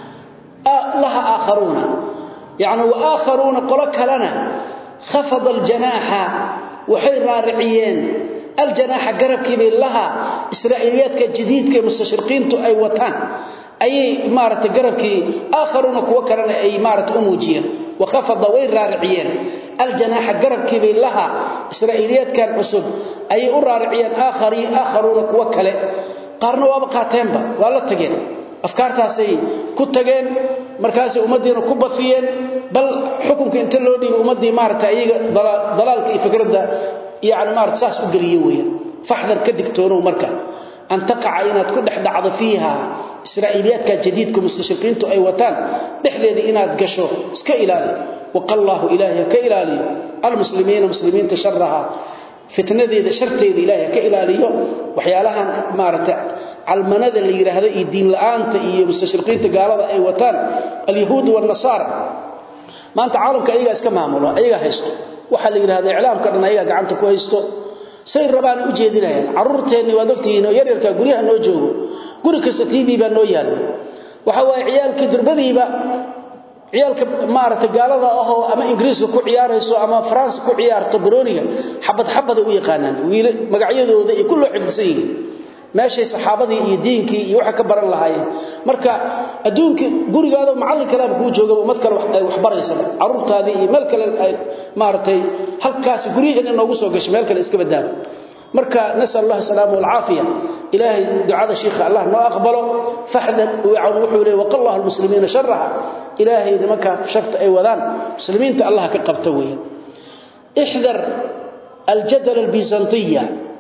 laha aakharuuna yacni waaakharuuna qolo kalena khafada aljanaaxa waxay raariciyeen aljanaaxa garabkiibay laha israa'iiliyaadka jadiidka ee mustashriqiintu ay wataan ayay maaragtay garabkii aakharuuna kuwo kalena ay maaragtay u muujiyeen wakhafada way raariciyeen aljanaaxa garabkiibay laha israa'iiliyaadkan cusub ayay u raariciyeen aakharuuna kuwo kale qaarna waaba qaateenba waa la tageen afkaartaasay ku tageen markaasay ummaddiina ku bafiyeen bal xukunka inta loo dhiibay ummaddii maaragtay ayaga dalaalka iyo fikradda yani maarata saas u geliye weeyaan faxdar ka digtoonow marka an taqaca inaad ku dhex dhacdo fiiha israa'iiliyaadka jadiidka mustashriqiintu ay wataan dhexdeeda inaad gasho iska ilaali waqallaahu ilaahi ha ka ilaaliyo almuslimiina muslimiinta sharaha fitnadeeda sharteeda ilaahi ha ka ilaaliyo waxyaalahan maarata calmanada la yidhaahdo iyo diin la'aanta iyo mustashriqiinta gaalada ay wataan alyahuud waalnasaara maanta caalamka ayagaa iska maamulo ayagaa haysto waxaa la yidhahda iclaamka dhan ayagaa gacanta ku haysto say rabaan u jeedinayaan carruurteenni waad ogtihiin oo yaryarka guryaha noo joogo guri kasta t v baa noo yaalla waxa waaye ciyaalkii durbadiiba ciyaalka maaragtay gaalada ahoo ama ingiriiska ku ciyaarayso ama faransa ku ciyaarto barooniga xabad xabaday u yaqaanaan wiil magacyadooda iyo kulloo xifdisan yihiin meeshay saxaabadii iyo diinkii iyo waxa ka baran lahaayeen marka adduunka gurigaada macallin kale kuu jooga ummad kale ay wax baraysa carruurtaadii iyo meel kale ay maaragtay halkaas guryaheena noogu soo gashay meel kale iska badaan marka nasal allah salaama walcaafiya ilaahay ducada shiikha allah noo aqbalo faxdan wacan wuxuu leeyahy waqallahu almuslimiina sharaha ilaahay nimanka sharta ay wadaan muslimiinta allah ka qabta weeyaan ixdar aljadal albizantiya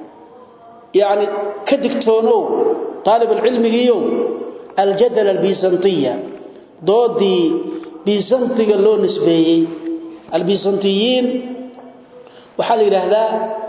يعني كدكتونو طالب العلم يو الجدل البيزنطية ضدي بيزنطي لو نسبيي البيزنطيين وحال إلى هذا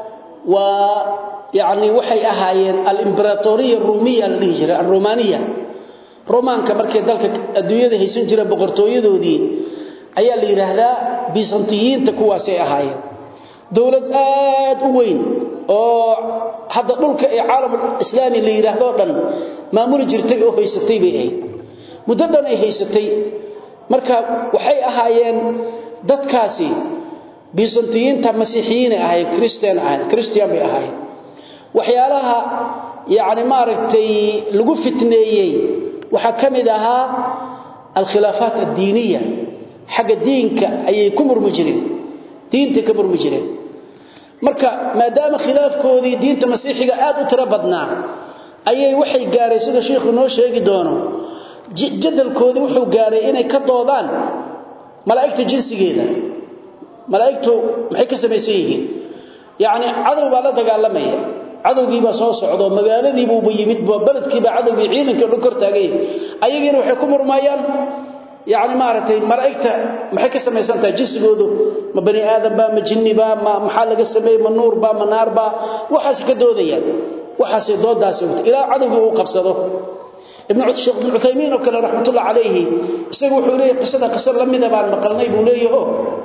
ويعني وحي أهايين الإمبراطورية الرومية الهجرة الرومانية رومان كمركي ذلك الدنيا هي سنجرة بقرطوية دي أي اللي يرهدا بيزنطيين تكواسي أهايين دولة آد وين oo hadda dhulka ee caalamul islaami la yiraahdo dhan maamul jirtay oo haysatay bay ahayd muddo dhan ay haysatay marka waxay ahaayeen dadkaasi byzantiyinta masiixiyiin ahay christian ahay christian bay ahaayeen waxyaalaha yaani maaragtay lagu fitneeyay waxa kamid ahaa alkhilaafaat ad-diiniya xaga diinka ayay ku murmi jireen diinta ka murmi jireen marka maadaama khilaafkoodii diinta masiixiga aad u tiro badnaa ayay waxay gaaray sida sheekhu noo sheegi doono jadalkoodii wuxuu gaaray inay ka doodaan malaa'igta jinsigeeda malaa'igtu maxay ka samaysan yihiin yacni cadow baa la dagaalamaya cadowgii baa soo socdo magaaladii buu yimid baladkii baa cadowgii ciidanka dhan kor taagay ayagiina waxay ku murmayaan يعني مارتي ملائكته maxay ka samaysantaa jinsigoodu ma bani aadam ba ma jinni ba ma maxaa laga sameeyay ma nuur ba ma naar ba waxaas ka doodayaan waxaas doodaas ila cadowga uu qabsado ibn Sheikh ibn Uthaymeen oo kale rahmatullah alayhi isagu wuxuu leeyahay qisada qisar lamida baan maqalnay buu leeyahay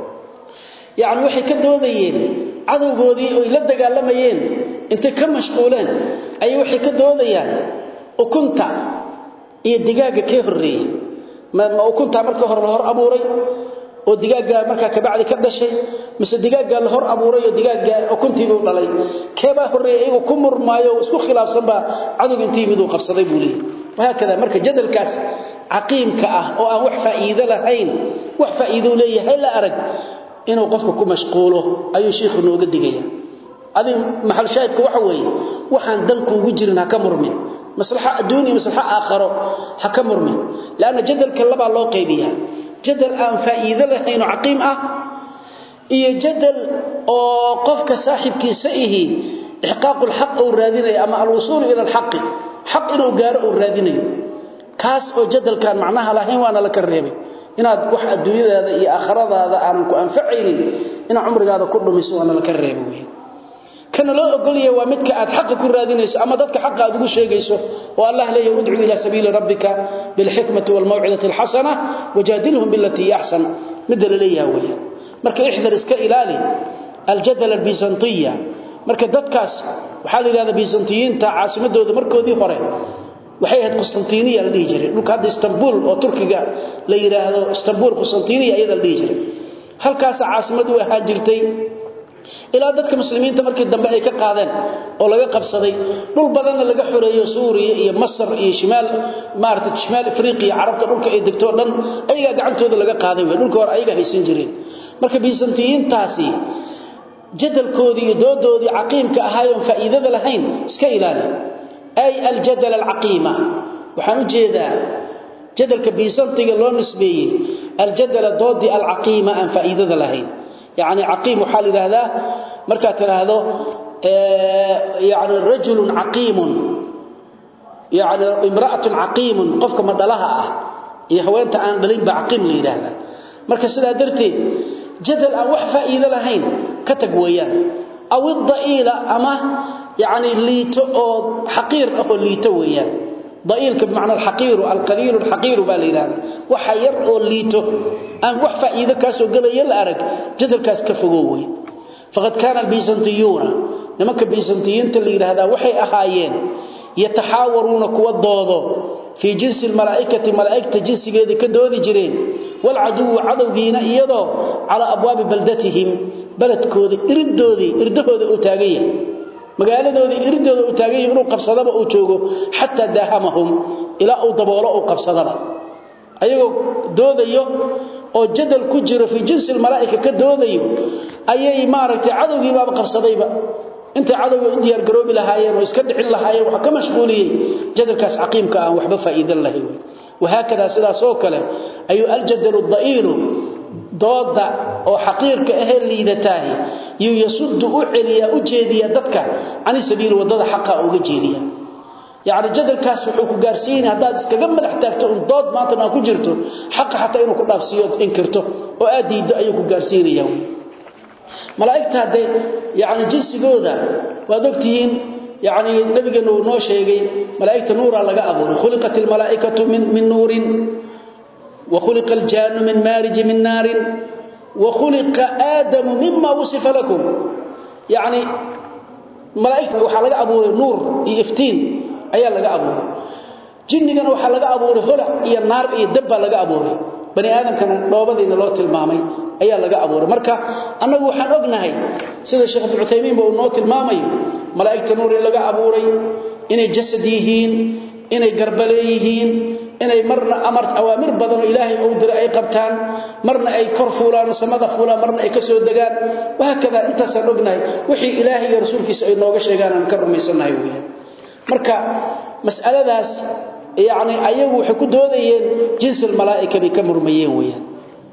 yani waxay ka doodayeen cadowgoodii oo la dagaalamayeen inta ka mashquuleen ay waxay ka doodayaan ukunta iyo digaaga ka horeeyay ma ukunta marka hore la hor abuuray oo digaaga marka ka bacdi ka dhashay mise digaaga la hor abuuray oo digaaga ukuntii uu dhalay keeba horeeyay igu ku murmaayo isku khilaafsan ba cadug intii mid uu qabsaday buu leeyahay waxa kada marka jadalkaas aqiimka ah oo aan wax faa'iido lahayn wax faa'iido leeyahay la arag inuu qofku ku mashquulo ayuu sheekhu nooga digaya adi maxal shaahidka waxa weeye waxaan dalku ugu jirin ha ka murmin maslaxa adduuniya maslaxa aakhiro ha ka murmin laana jadalka laba loo qaybiyaa jadal aan faa'iido lahayn oo caqiim ah iyo jadal oo qofka saaxibkiisa ihi ihqaaqul haqq oo raadinay ama al-wusul ila al-haqq haqq inuu gaaro oo raadinayo kaas oo jadalkan macnaha lahayn waana la ka reebay inaad wax adduunyadaada iyo aakhiradaada aan ku anfacaynin ina umrigaada ku dhumiso waana la ka reebay kana loo ogoliyo waa midka aad xaq ku raadinayso ama dadka xaq aad ugu sheegayso oo Allah leeyahay ud'u ila sabiili rabbika bil hikmati wal maw'izati al hasana wajadilhum billati ahsan midda leeyahay weeyaa marka ihdar iska ilaali al jadal al bizantiya marka dadkaas waxaa la yidhahdaa byzantiyiinta caasimadooda markoodii hore waxay ahayd qustantiniya la dhihi jiray dhulka hadda istanbul oo turkiga la yidhaahdo istanbul qustantiniya iyada la dhihi jiray halkaasa caasimad u ahaan jirtay ilaa dadka muslimiinta markii dambe ay ka qaadeen oo laga qabsaday dhul badanna laga xoreeyo suuriya iyo masar iyo shimaal maarata shimaal afriqiya carabta dhulka ay degto dhan ayagaa gacantooda laga qaaday wey dhulka hore ayaga haysan jireen marka byzantiyiintaasi jadalkoodii iyo doodoodii caqiimka ahaayoon faa'iidada lahayn iska ilaali ay aljadal alcaqiima waxaan u jeedaa jadalka byzantiga loo nisbeeyey aljadala doodii alcaqiima aan faa'iidada lahayn يعني عقيم وحال هذا مركا تراهدو يعني رجل عقيم يعني امرأة عقيم قفك مدلها يا هوانت aan dhalin ba aqim leeyahay marka sida darteed jadal aan wax faa'iido lahayn ka tag weeyaan aw dhaila ama yani liito oo xaqiir ah oo liito weeyaan dhailka bimacna alxaqiir alqaliil alxaqiir baa leeyahay waxa yar oo liito aan wax faa'iido ka soo galaya la arag jadalkaas ka fogooway faqad kana albizantiyuna nimanka bizantiyiinta la yiraahdaa waxay ahaayeen yataxaawaruuna kuwa doodo fi jinsi almalaa'ikati malaa'ikta jinsigeeda ka doodi jireen wal adu adawgiina iyadoo ala abwaab baldatihim baladkooda iridoodi irdahooda uu taagay magaaladooda iridooda uu taagay inuu qabsadaba uu joogo hatta dahamahum ila uu daboolo uu qabsadaba ayagoo doodayo oo jadal ku jiro fi jinsi malaa'ika ka doodayo ayay maaragtay cadawgii baaba qabsadayba inta cadawga u diyaar garoobi lahaayeen oo iska dhixin lahaayeen waxa ka mashquuliyay jadalkaas caqiimka aan waxba faa'iido lahayn وهكذا sidaas oo kale ayu aljadal ad-da'il dooda oo xaqiirka ah liidataay yu yasuddu u celiya u jeediya dadka ani sabiil wadada xaqa uga jeediya yaani jadalkaas wuxuu ku gaarsiin hadaad iskaga madax taagto in dood maanta aan ku jirto xaq xataa inuu ku dhaafsiyo inkirto oo aad diido ayuu ku gaarsiinaya malaa'ikta hadee yaani jinsigooda waad ogtihiin yaani nabigeenu uu noo sheegay malaa'ikta nuura laga abuuray khuliqatil malaa'ikatu min min nuurin wa khuliqal jannu min marij min naarin wa khuliqa aadamu mimma wasifa lakum yaani malaa'ikta waxa laga abuuray nuur iyo iftiin ayaa laga abuuray jinnigana waxa laga abuuray holac iyo naar iyo dabba laga abuuray bani aadamkana dhoobadiina loo tilmaamay ayaa laga abuuray marka annagu waxaan ognahay sida sheekh Ibn Uthaymeen buu noo tilmaamay malaa'ikta nuur laga abuuray inay jasad yihiin inay garbale yihiin inay marna amar awaamir badan oo ilaahay uu diray ay qabtaan marna ay kor fuulaan samada fuulaan marna ay ka soo dagaan waxa kada intaas aan ognahay wixii ilaahay iyo rasuulkiisa ay nooga sheegaan aan ka rumaysanahay weeyaan marka mas'aladaas yaani ayagu waxay ku doodayeen jinsil malaa'ika bi ka murmayeen weeyaan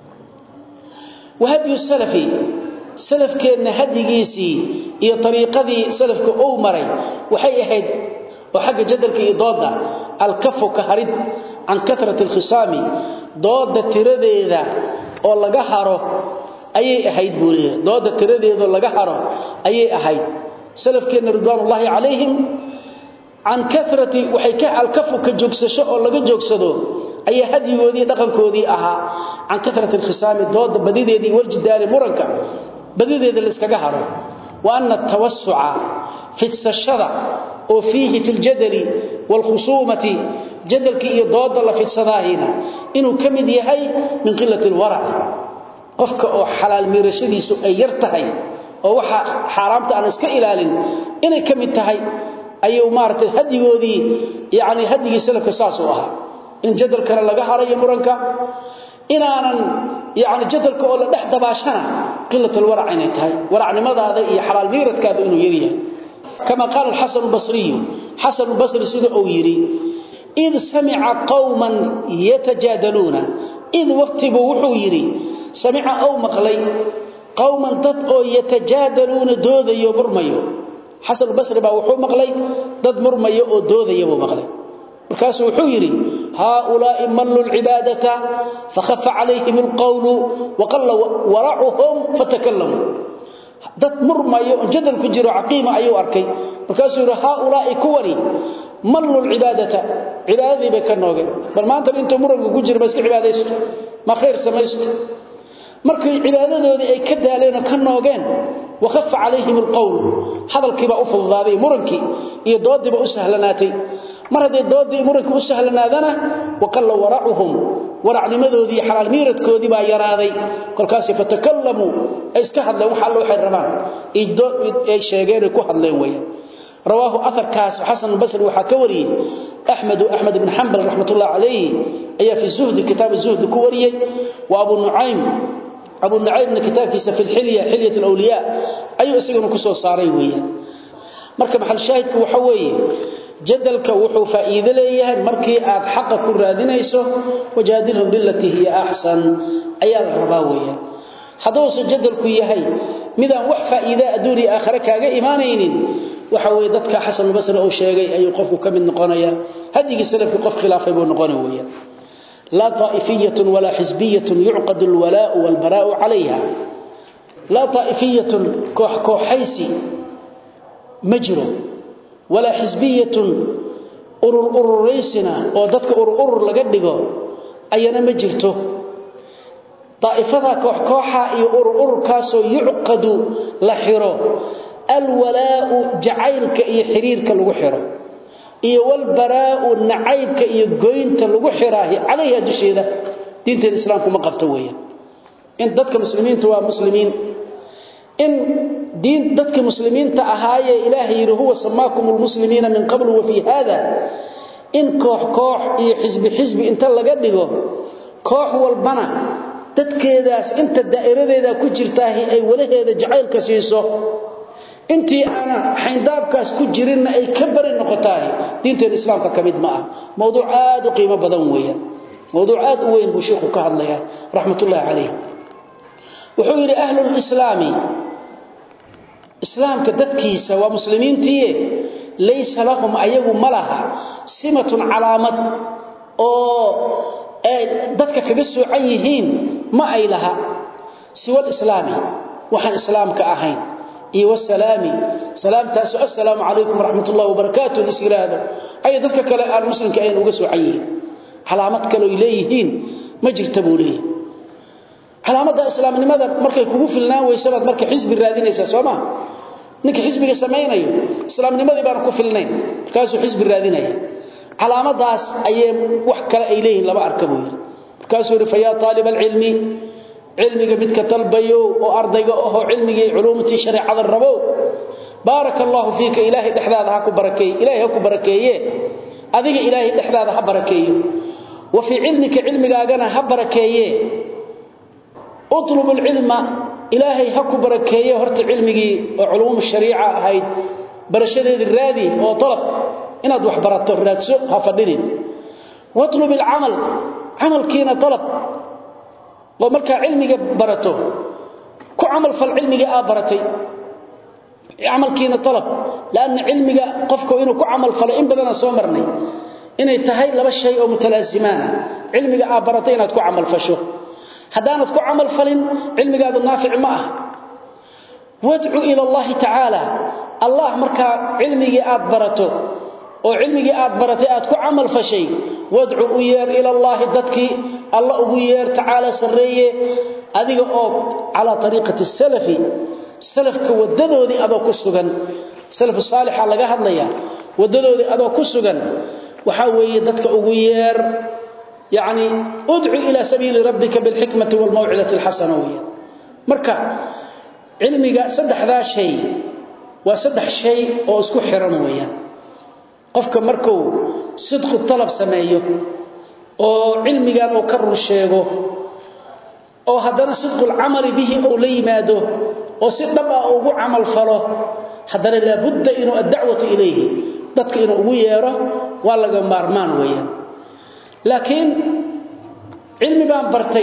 وهدي السلفي سلف كان هديgiisi iyo tariiqadii salafka uu maray waxay ahayd oo xagga jadalka iyo dooda alkafu ka harid an katrat alkhisami dooda tiradeeda oo laga haro ayay ahayd buuliye dooda tiradeeda laga haro ayay ahayd salafkeena ridwanullahi alayhim an kathrati waxay ka alkafu ka joogsasho oo laga joogsado ayaa hadigoodii dhaqankoodii ahaa an katrat alkhisami dooda badideedii waljidaari muranka badideeda la iskaga haro wa anna tawassu'a fi sashada oo fihi fil jadali wal khusumati jadalki iyo dooda la fidsadaahina inuu kamid yahay min qillati alwara qofka oo xalaal miirashadiisu ay yar tahay oo waxa xaraamta aan iska ilaalin inay kamid tahay ayuu maartay hadigoodii yaani hadigii salafka saas u ahaa in jadalkana laga harayo muranka inaanan yaani jadalka oo la dhex dabaashana qillatul warac inay tahay waracnimadaada iyo xalaal miiradkaada inuu yar yahay kama qaal al-hasan al-basri hasan al-basri sida uu yiri id sami'a qauman yatajadaluna id waqtibu wuxuu yiri sami'a aw maqlay qauman dad oo yatajadaluna doodayo murmayo hasan al-basri baa wuxuu maqlay dad murmayo oo doodayo buu maqlay markaasuu wuxuu yiri haula'i mallu al-ibadata fakhaffa alayhim al-qawl wa qalla wara'uhum fatakallamu dad murmayo jadal ku jiro aqiima ayuu arkay markaasuu yiri haula'i kuwani mallu al-ibadata ibadadii bay ka noogeen bal maanta inta muranka ku jiro iska ibadaysto ma khair samaysto markay ibadadoodii ay ka daaleen ka noogeen وخف عليهم القول هذا الكبا أفضاذي مرنكي إيه دودي بأسهلناتي mar haday doodii muranka u sahlanaadana waqalla wara'uhum warac nimadoodii xalaal miiradkoodii baa yaraaday kolkaas fatakallamu ay iska hadleen waxa loo xirrabaan ay sheegeen ku hadleen weeyaan رواه أثر كاس وحسن البصري وحكوري أحمد أحمد بن حنبل رحمة الله عليه أي في الزهد كتاب الزهد كوري وأبو النعيم أبو النعيم من كتاب كيس في الحلية حلية الأولياء أي أسيقنا كسو صاري ويا مركب محل شاهدك وحوي jadalka wuxuu faa'iido leeyahay markii aad xaq ku raadinayso wajaadilhum billati hiya ahsan ayaa la rabaa weeyaan haduu jadalku yahay midaan wax faa'iido adduuni aakhira kaaga iimaanaynin waxa weey dadka xasan basri oo sheegay ayuu qofku kamid noqonaya hadigi salafki qof khilaafay buu noqonaya weeyaan la ta'ifiyatun wala hizbiyatun yu'qadu alwala'u walbara'u 'alayha la ta'ifiyatun koox kooxaysi majru ولا حزبيه urur urureysina oo dadka urur urur laga dhigo ayana ma jirto taifada koox kooxa iyo urur ururkaas oo yuqadu la xiro alwalaa'u jacaylka iyo xiriirka lagu xiro iyo walbaraa'u nacaybka iyo goynta lagu xiraahi calayha dusheeda diinta islaamku ma qabto weeyaan in dadka muslimiintu waa muslimiin in diin dadka muslimiinta ahaaye ilaahay yiri huwa samaakumul muslimiina min qabl wa fi hada in koox koox iyo xisbi xisbi inta laga dhigo koox walbana dadkeedaas inta daa'iradeeda ku jirtaahi ay walaheeda jacaylka siiso intii ana xayndaabkaas ku jirin ay ka bari noqotaay diinta islaamka kamid ma ah mowduuc aad u qiimo badan weeyaan mowduuc aad u weyn buu sheekhu ka hadlayaa raxmatullaahi calayh wuxuu yiri ahlul islaami islaamka dadkiisa waa muslimiintii laysa lahum ayagu malaha simatun calaamad oo ay dadka kaga soocan yihiin ma ay laha siwa islaami waxaan islaamka ahayn iyo wasalaami salaamtaas assalaamu alaykum rahmatullahi wa barakatuh isiraado ay dadka kale aan muslimka ay uga soocan yihiin calaamad kale ay leeyihiin ma jirta buu leeyahay calaamada islaamnimada markay kugu filnaan weysabaad markay xisbi raadinaysa Soomaa ninka xisbiga sameeynaayo islaamnimadii baan ku filnayn markaas uu xisbi raadinaya calaamadaas ayay wax kale ay leeyihiin laba arkabo markaas uu rifayaa talib ilmi ilmiga midka talbayo oo ardayga oo cilmiga culuumti shariicada rabo barakallahu fiika ilaahi dhaxdaada ha ku barakeey ilaahi ha ku barakeeye adiga ilaahi dhaxdaada ha barakeeyo wa fi ilmika ilmigaagana ha barakeeye اطلب العلم إلهي هكو بركيه هرت علمي وعلوم الشريعة هاي برشديد الرادي وطلب إن أدوح برات الرادسو هفدين واطلب العمل عمل كينا طلب ومركا علمي برته كو عمل فالعلمي آبرتي عمل كينا طلب لأن علمي قفكو إنو كو عمل فلإن بدنا سومرني إنه تهي لبا الشيء متلازمان علمي آبرتي إنه كو عمل فشو haddaanad ku camal falin cilmigaadu naafic ma ah wadcu ila allahi tacaala allah markaa cilmigii aad barato oo cilmigii aad baratay aad ku camal fashay wadcu u yeer ila allahi dadkii alla ugu yeer tacaala sarreeye adiga oo calaa ariiqati salafi salafka wadadoodii adoo ku sugan salafu saalixa laga hadlaya wadadoodii adoo ku sugan waxaa weeye dadka ugu yeer يعني ادعو إلى سبيل ربك بالحكمة والموعظة الحسنة مركا علمك صدح ذا شيء وصدح شيء أو اسكو حرم ويا قفك مركو صدق الطلب سمايه أو علمك أو كرر الشيء أو هدنا صدق العمل به أو ليماده أو صدق أو عمل فله هدنا لابد إنه الدعوة إليه ضدك إنه ويره ولا مارمان ويا laakiin cilmi baan bartay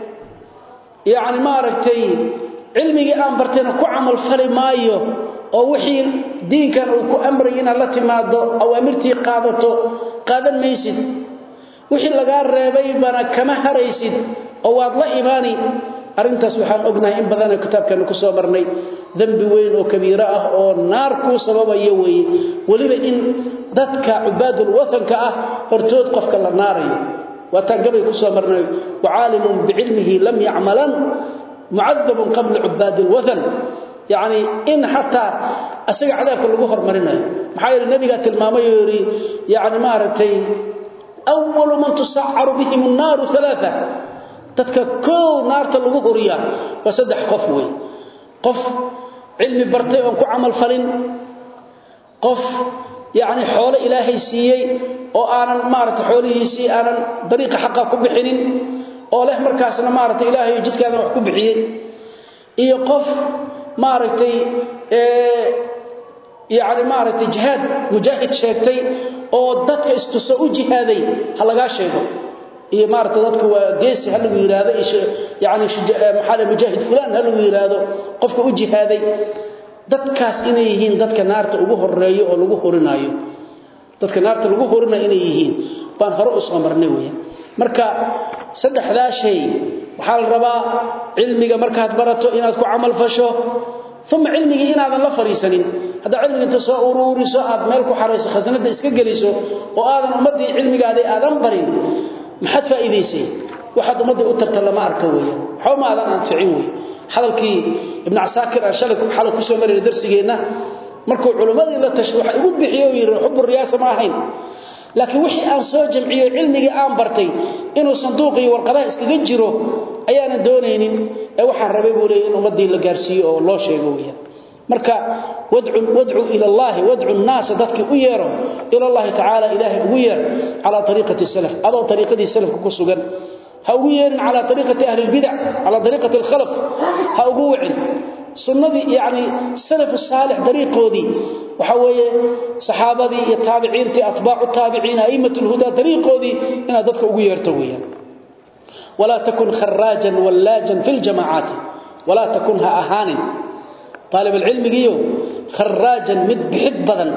yaani ma aragtay cilmigii aan bartayna ku amal fali maayo oo wixii diinkan uu ku amray in la timaado awaamirtii qaadato qaadan maysid wixii laga reebay bana kama haraysid oo waad la imaani arintaas waxaan ognahay in badan kitaabkan ku soo marnay dambi weyn oo kabiira ah oo naar ku sababayo way waliba in dadka ubaadul wathanka ah hortood qofka la naarayo wataan gabay ku soo marnay waalimun biilmihi lam ya'malan mu'adhab qabla ubaadul wathan yani in xataa asaga cadaabka lagu hormarinayo maxaa yeele nabigaa tilmaamay oo yidhi yani maaragtay awalu man tusacaru bihim annaaru alaaa dadka koow naarta lagu horiyaa waa saddex qof wey qof cilmi bartay oon ku camal falin qof yani xoolo ilaahay siiyey oo aanan maarata xoolihiisii aanan dariiqa xaqa ku bixinin oo leh markaasna maaragtay ilaahay jidkaadan wax ku bixiyey iyo qof maaragtay yani maaragtay jihaad mujaahid sheegtay oo dadka istuso u jihaaday ha lagaa sheego iyo maaragtay dadka waa geesi ha lagu yidhaahdo yani maxaa mujaahid fulaan ha lagu yidhaahdo qofka u jihaaday dadkaas inay yihiin dadka naarta ugu horeeyo oo lagu horinaayo dadka naarta lagu horinayo inay yihiin baan hore u soo marnay weeyaan marka saddexdaa shay waxaa la rabaa cilmiga markaad barato inaad ku camal fasho uma cilmigii inaadan la fariisanin haddaa cilmiga inta soo uruuriso aad meel ku xarayso khasnada iska geliso oo aadan ummaddii cilmigaaday aadan barin maxaad faa'iidaysay waxaad ummaddii u tarta lama arka weeyaan waxba ma aadan anficin wey hadalkii ibn casaakir aan shalay xalay ku soo marayna darsigeenna markuu culimmadii la tashay waxa igu bixiyo yiri xubbu riyaasa ma ahayn laakiin wixii aan soo jamciyo cilmigii aan bartay inuu sanduuq iyo warqadaha iskaga jiro ayaanan doonaynin ee waxaan rabay buu leeyahay in ummadii la gaarsiiyo oo loo sheego weeyaan marka wadcu wadcu ila allah wadcu an-nas dadki u yeero ila allah ta'ala ilaahi ugu yeer ala tariiqati salaf adoo tariiqadii salafka ku sugan ha ugu yeerin ala tariiqati ahli al-bid'ah ala tariiqati al-khalaf ha ugu wicin sunnadii yaani salaf salih dariiqoodii waxa weeye saxaabadii iyo taabiciintii atbaacu taabiciin aimatul huda dariiqoodii ina dadka ugu yeerto weeyaan wala takun kharajan wallajan fil jama'at wala takunha ahanin طالب العلم جيو خراجا مد بحد بدن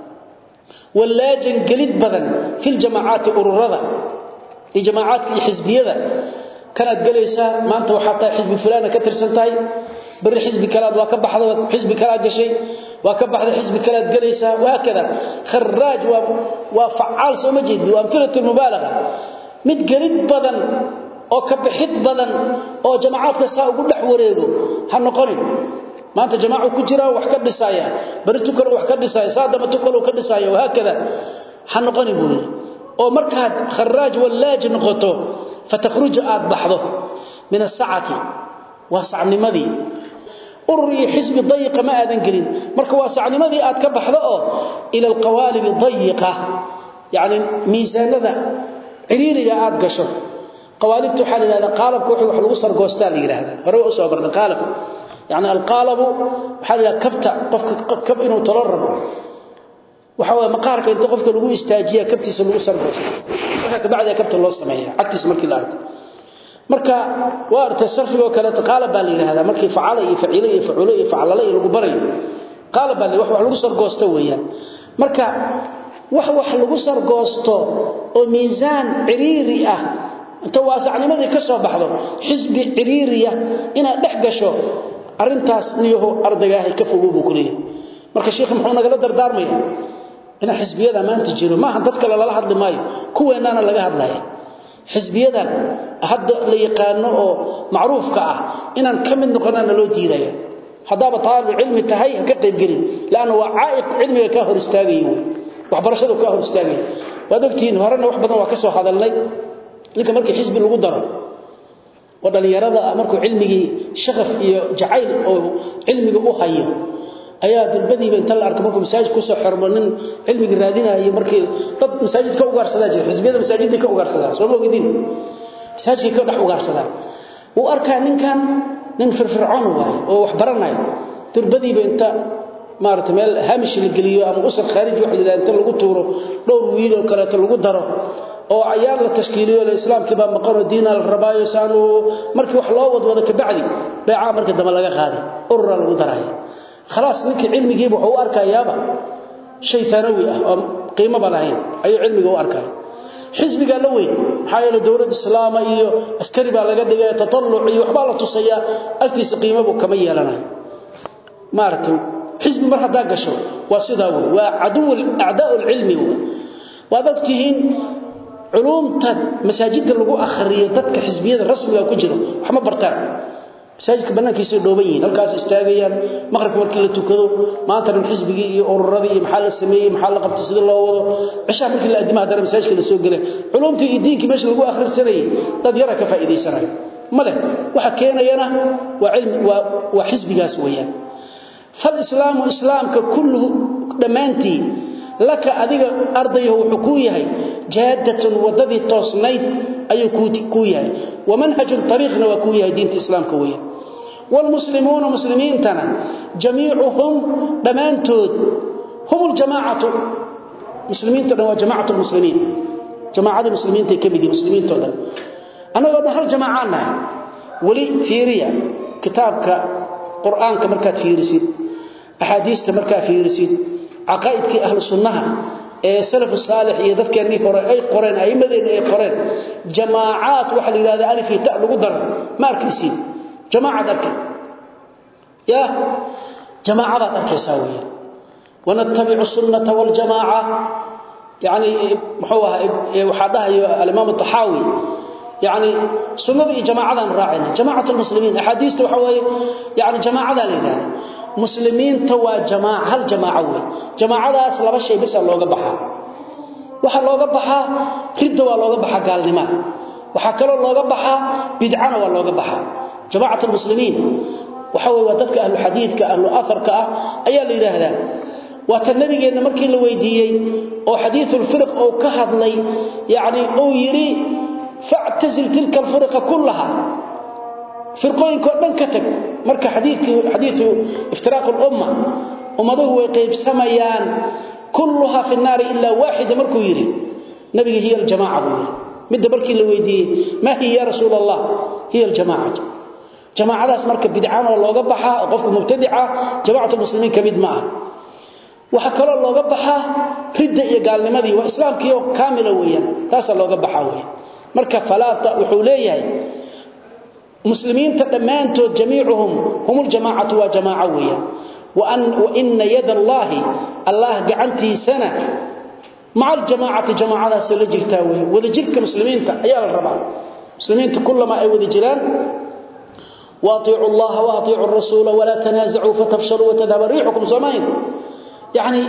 ولاجا قليد بدن في الجماعات أرورضة الجماعات الحزبية كانت قليسة ما أنت وحتى حزب فلانة كتر سنتاي بر حزب كلاد وكبح هذا حزب كلاد شيء وكبح هذا حزب كلاد قليسة وهكذا خراج وفعال سمجد وأمثلة المبالغة مد قليد بدن oo ka bixid badan oo jamaacadka saa ugu dhex wareego ha noqonin maanta jamaacu ku jira wax ka dhisaya baritu kale wax ka dhisaya saadama tu kale ka dhisaya wahaakada ha noqoni buu oo markaad kharaaj wallaaj noqoto fatakhruj aad baxdo min as-sa'ati wa sa'nimadii urri xisbi dayiqa ma aadan gelin marka waa sa'nimadii aad ka baxdo oo ila alqawalib dayiqa yani miisaanada ciriiriga aad gasho qawaalibtu waxa la yiraahdaa qaalabku wuxuu wax lagu sargoostaa la yiraahdaa hore u soo barnay qaalab يعني القالب waxa la kabta qofka kab inuu talo rabo waxa way maqaarka inta qofka lagu istaajiya kabtiisa lagu sargoosto waxa ka bacda kabta loo sameeyaa agtiis markii la arko marka waarta sarfiga kale qaalab baa la yiraahdaa markii facaala iyo faciila iyo facuula iyo facalala iyo lagu barayo qaalab baa wax wax lagu sargoosto weeyaan marka wax wax lagu sargoosto oo miisaan ciriiri ah inta waasacnimadii ka soo baxdo xisbi ciriiriya inaad dhex gasho arintaas niyaho ardagaahay ka fogow buu kuleeyahay marka sheekh muxuu nagala dardaarmaya ina xisbiyada maanta jiro maaha dadka lala hadli maayo kuweenana laga hadlaya xisbiyadan hadda la yaqaano oo macruufka ah inaan ka mid noqonana loo diidaya hadaba taalib cilmi tahay ka qayb gelin laana waa caa'iq cilmiga ka hor istaagayo waxbarashadu ka hor istaagayo waad ogtiin horena wax badan waa ka soo hadalnay ninka markii xisbi lagu daro oo dhalinyarada markuu cilmigii shaqaf iyo jacayl oo cilmiga u hayo ayaa dalbadiiba inta la arko markuu masaajid ku soo xirmo nin cilmiga raadinayo markii dad masaajid ka ugaarsadaa jira xisbiyada masaajidda ka ugaarsadaa soo moogidin masaajidka ka dhex ugaarsadaa uu arkaa ninkan nin firfircoon waay oo wax baranayo dalbadiiba inta maarata meel hamish la geliyo ama usar khaariji wax la inta lagu tuuro dhowr wiil oo kale lagu daro oo ayaan la tashkiiliyo islaamkii baa maqan diina la rabaayo saanu markii wax loo wadwado ka bacdi beeca marka dama laga qaaday urura lagu daray خلاص ninki cilmigiiba wuxuu arkayaaba shay thanawi ah oo qiimo balahayn ayuu cilmiga u arkay xisbiga la weyn xayalo dawladda islaama iyo askari baa laga dhigay tatalluc iyo waxba la tusaya agtiisa qiimo buu kama yeelanayo maartay xisbi mar hadaa gasho waa sidaa weey waa adu a'daa ilmi waa dadkiin culumta masaajidda lagu akhriyo dadka xisbiyada rasmiga ku jiro wax ma bartaan masaajidka banaankiisa dhooban yihiin halkaas istaagayaan maqribka markii la tukado maanta dhan xisbigii iyo ururadii iyo maxaa la sameeyey maxaa la qabtay sida loo wado cishaa markii la adimaha dara masaajidka la soo gelay culumtii iyo diinkii meesha lagu akhrisanayay dad yara ka faa'iidaysanayo male waxa keenayana waa cilmi waa waa xisbigaas weeyaan fal islaamu islaamka kulluhu dhammaantii laka adiga ardayahu wuxuu kuu yahay jaadatun wadadii toosnayd ayuu kuu yahay wamanhajun ariiqna waa kuu yahay diinta islaamka weeyaan wlmuslimuuna muslimiintana jamiicuhum dhammaantood hum ljamaacatu muslimiinto dhan waa jamacat lmuslimiin jamaacadii muslimiintay ka mid yihin muslimiinto dhan annagoo dhan hal jamaacaan nahay weli fiiriya kitaabka qur'aanka markaad fiirisid axaadiista markaad fiirisid caqaa'idkii ahlu sunnaha ee salafu saalix iyo dadkeennii hore ay qoreen a'immadeenna ay qoreen jamaacaad waxaa la yidhahda alif iyo ta lagu daro ma arkaysiin jamaacad arkay ya jamaacadaad arkaysaa weeyaan wanattabicu sunnata waljamaaca yani muxuu ahaa waxaa dhahayo alimaam taxaawi yani sunnada iyo jamaacadaan raacayna jamacat lmuslimiin axaadiista waxa weeye yani jamaacadaa la yidhahda muslimiinta waa jamaaca hal jamaaco wey jamaacadaas laba shay bisa looga baxaa waxaa looga baxaa ridda waa looga baxaa gaalnimada waxaa kaloo looga baxaa bidcana waa looga baxaa jamacat lmuslimiin waxa wey waa dadka ahlu xadiidka ahlu afarka ah ayaa la yidhaahdaa waa ta nabigeenna markii la weydiiyey oo xadiiulfirq ou ka hadlay yani uu yidhi factazil tilka alfirqa kullaha firqooyinkao dhan ka tag marka xadiiu iftiraaq lumma ummaduhu way qaybsamayaan kulluhaa fi naari ilaa waaxida markuu yidhi nabiga hiya aljamaca buu yidhi midda markii la weydiiyey maa hiya ya rasuul allah hiya aljamacatu jamaacadaas marka bidcanoo looga baxaa oo qofka mubtadica jamacat muslimiin ka mid ma ah waxaa kaloo looga baxaa ridda iyo gaalnimadii waa islaamkii oo kaamila weeyaan taasaa looga baxaa weyan marka falaata wuxuu leeyahay muslimiinta dhammaantood jamiicuhum hum ljamaacatu waa jamaaco weeyaan waina yada allaahi allah gacantiisana maca aljamaacati jamaacadaasay la jirtaa wey wadajirka muslimiinta ayaa la rabaa muslimiinta kulamaa ay wada jiraan waaطiicu اllaha waaطiicu الrasuula walaa tanaasacuu fatafshaluu watadhaba riixukum soomayn yani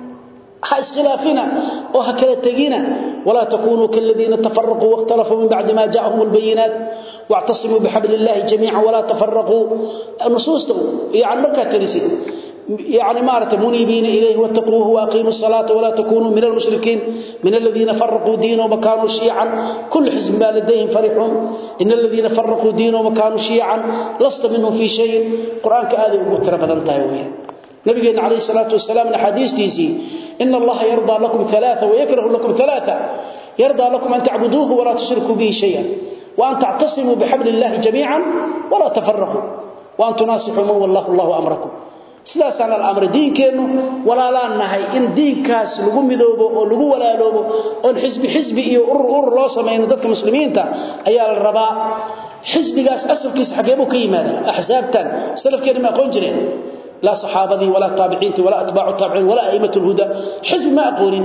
ha iskhilaafina oo ha kala tegina walaa takunuu kaladiina tafaraquu waاkhtalafuu min bacdi ma jaءahum اlbayinaat واعتصموا بحبل الله جميعا ولا تفرقوا النصوص يعني مركا ترسي يعني مارت منيبين إليه واتقوه وأقيموا الصلاة ولا تكونوا من المشركين من الذين فرقوا دينهم وكانوا شيعا كل حزب ما لديهم فرحون إن الذين فرقوا دينهم وكانوا شيعا لست منهم في شيء قرآن كآذي وقتر بدن تايوية نبينا عليه الصلاة والسلام من حديث تيسي إن الله يرضى لكم ثلاثة ويكره لكم ثلاثة يرضى لكم أن تعبدوه ولا تشركوا به شيئا وأن تعتصموا بحبل الله جميعا ولا تفرقوا وأن تناصحوا من والله الله أمركم sidaasaan alamr diinkeennu walaalaan nahay in diinkaas lagu midoobo oo lagu walaaloobo oon xisbi xisbi iyo urur urur loo samayno dadka muslimiinta ayaa la rabaa xisbigaas asalkiisa xageebuu ka yimaada axsaabtan salafkeena ma aqoon jireen laa saxaabadii walaa taabiciintii walaa atbaacu taabiciin walaa a'imat lhuda xisbi ma aqoonin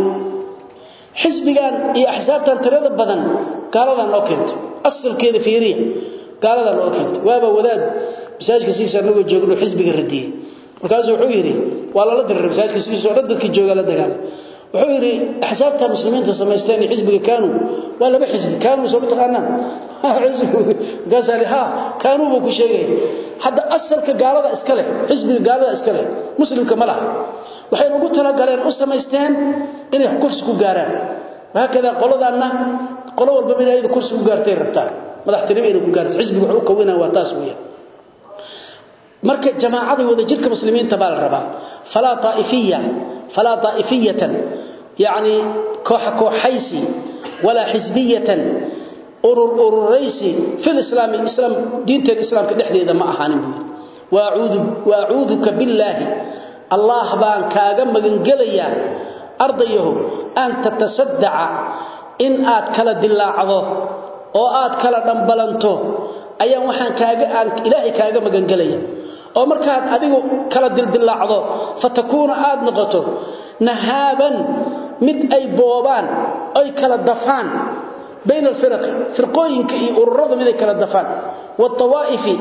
xisbigan iyo axsaabtan tirada badan gaaladaa noo keentay asalkeeda fiiriya gaaladaa noo keentay waaba wadaad masaajidka siisa anagoo joogno xisbiga radiyey markaasuu wuxuu yidhi waa lala diriray masaajidka sidiisoo dhan dadkii joogaa la dagaalay wuxuu yidhi axsaabta muslimiinta samaysteen iyo xisbiga kaanuu waa laba xisbi kaanuu soo mataqaanaan markaasaa li ha kaanuu buu ku sheegaya hadda asalka gaalada iska leh xisbiga gaalada iska leh muslimka ma laha waxay ugu talagaleen u samaysteen inay kursi ku gaaraan wahaakada qoladaanna qolo walbaba in ayada kursi ku gaartay rabtaan madaxtinimo inay ku gaarto xisbiga wuxuu u kawinaa waa taas weeyaan marka jamaacada wadajirka muslimiinta baa la rabaa falaa taaifiya falaa taa'ifiyatan yacni kooxa kooxaysi walaa xisbiyatan urur ururaysi fil islaami islaam diinteena islaamka dhexdeeda ma ahaanin buu yidhi wa acuuduka billaahi allah baan kaaga magangelayaa ardayahu an tatasadaca in aad kala dilaacdo oo aad kala dhambalanto ayaan waxaan kaaga aan ilaahay kaaga magangelaya oo markaad adigu kala dildilaacdo fatakuuna aad noqoto nahaaban mid ay boobaan ay kala dafaan bayna alfiraqi firqooyinka iyo ururada mid ay kala dafaan waawaa'ifi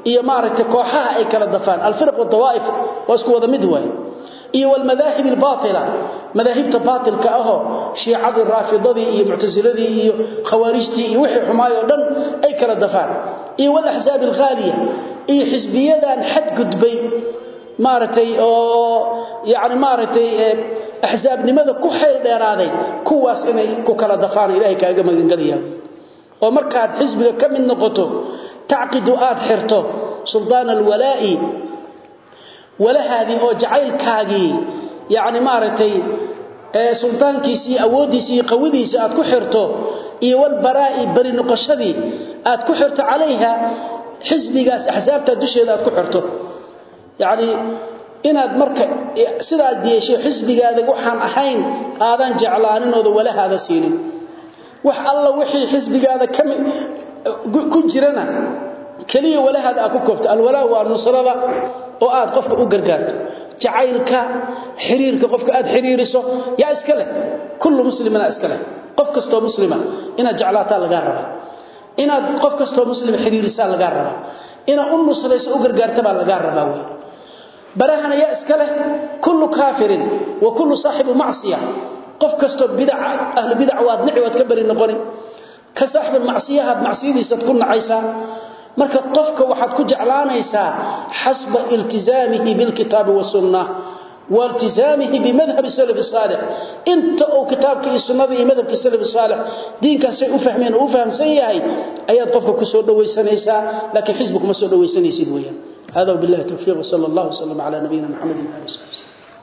iyo maaragtay kooxaha ay kala dafaan alfirq wadawaa'if waa isku wada mid waay iyo walmadaahib albaatila madaahibta baatilka ahoo shiicadii raafidadii iyo muctasiladii iyo khawaarijtii iyo wixii xumaay oo dhan ay kala dafaan iyo walaxsaab alghaaliya iyo xisbiyadan xadgudbay maaragtay oo yani maaragtay axsaabnimada ku xayl dheeraaday kuwaas inay ku kala dafaan ilaahay kaaga magangelaya oo markaad xisbiga ka mid noqoto tacqidu aad xirto suldaan alwalaa'i walahaadii oo jacaylkaagii yani maaragtay sultaankiisii awooddiisii iyo qawidiisii aad ku xirto iyo walbaraa'i bari noqoshadii aad ku xirto calayha xisbigaas axsaabtaa dusheeda aad ku xirto yacni inaad marka sidaad yeesho xisbigaada waxaan ahayn aadan jeclaaninooda walahaada siinin wax alla wixii xisbigaada ku jirana keliya walahaada aad ku koobto alwalaa waa nusrada oo aad qofka u gargaarto jacaylka xiriirka qofka aad xiriiriso yaa iska leh kullu muslimina iska leh qof kastoo muslima inaad jeclaataa lagaa rabaa inaad qof kastoo muslim xiriirisaa lagaa rabaa inaad u nusrayso u gargaarta baa lagaa rabaa wey barahana yaa iska leh kullu kaafirin wa kullu saaxibu macsiya qof kastoo bidaca ahlu bidac waad nici waad ka bari noqoni ka saaxibul macsiyahaad macsiyadiisaad ku nacaysaa marka qofka waxaad ku jeclaanaysaa xasba iltizaamihi bilkitaabi wasunna والتزامه بمذهب السلف الصالح انت او كتابك السنه iyo madhabka salaf salih diinkaas ay u fahmeen oo u fahamsan yahay ayaad qofka ku soo dhawaysanaysaa laakiin xisbigu ma soo dhawaysanaysid weeyaan هذا وبالله التوفيق وصلى الله وسلم على نبينا محمد وعلى اله وصحبه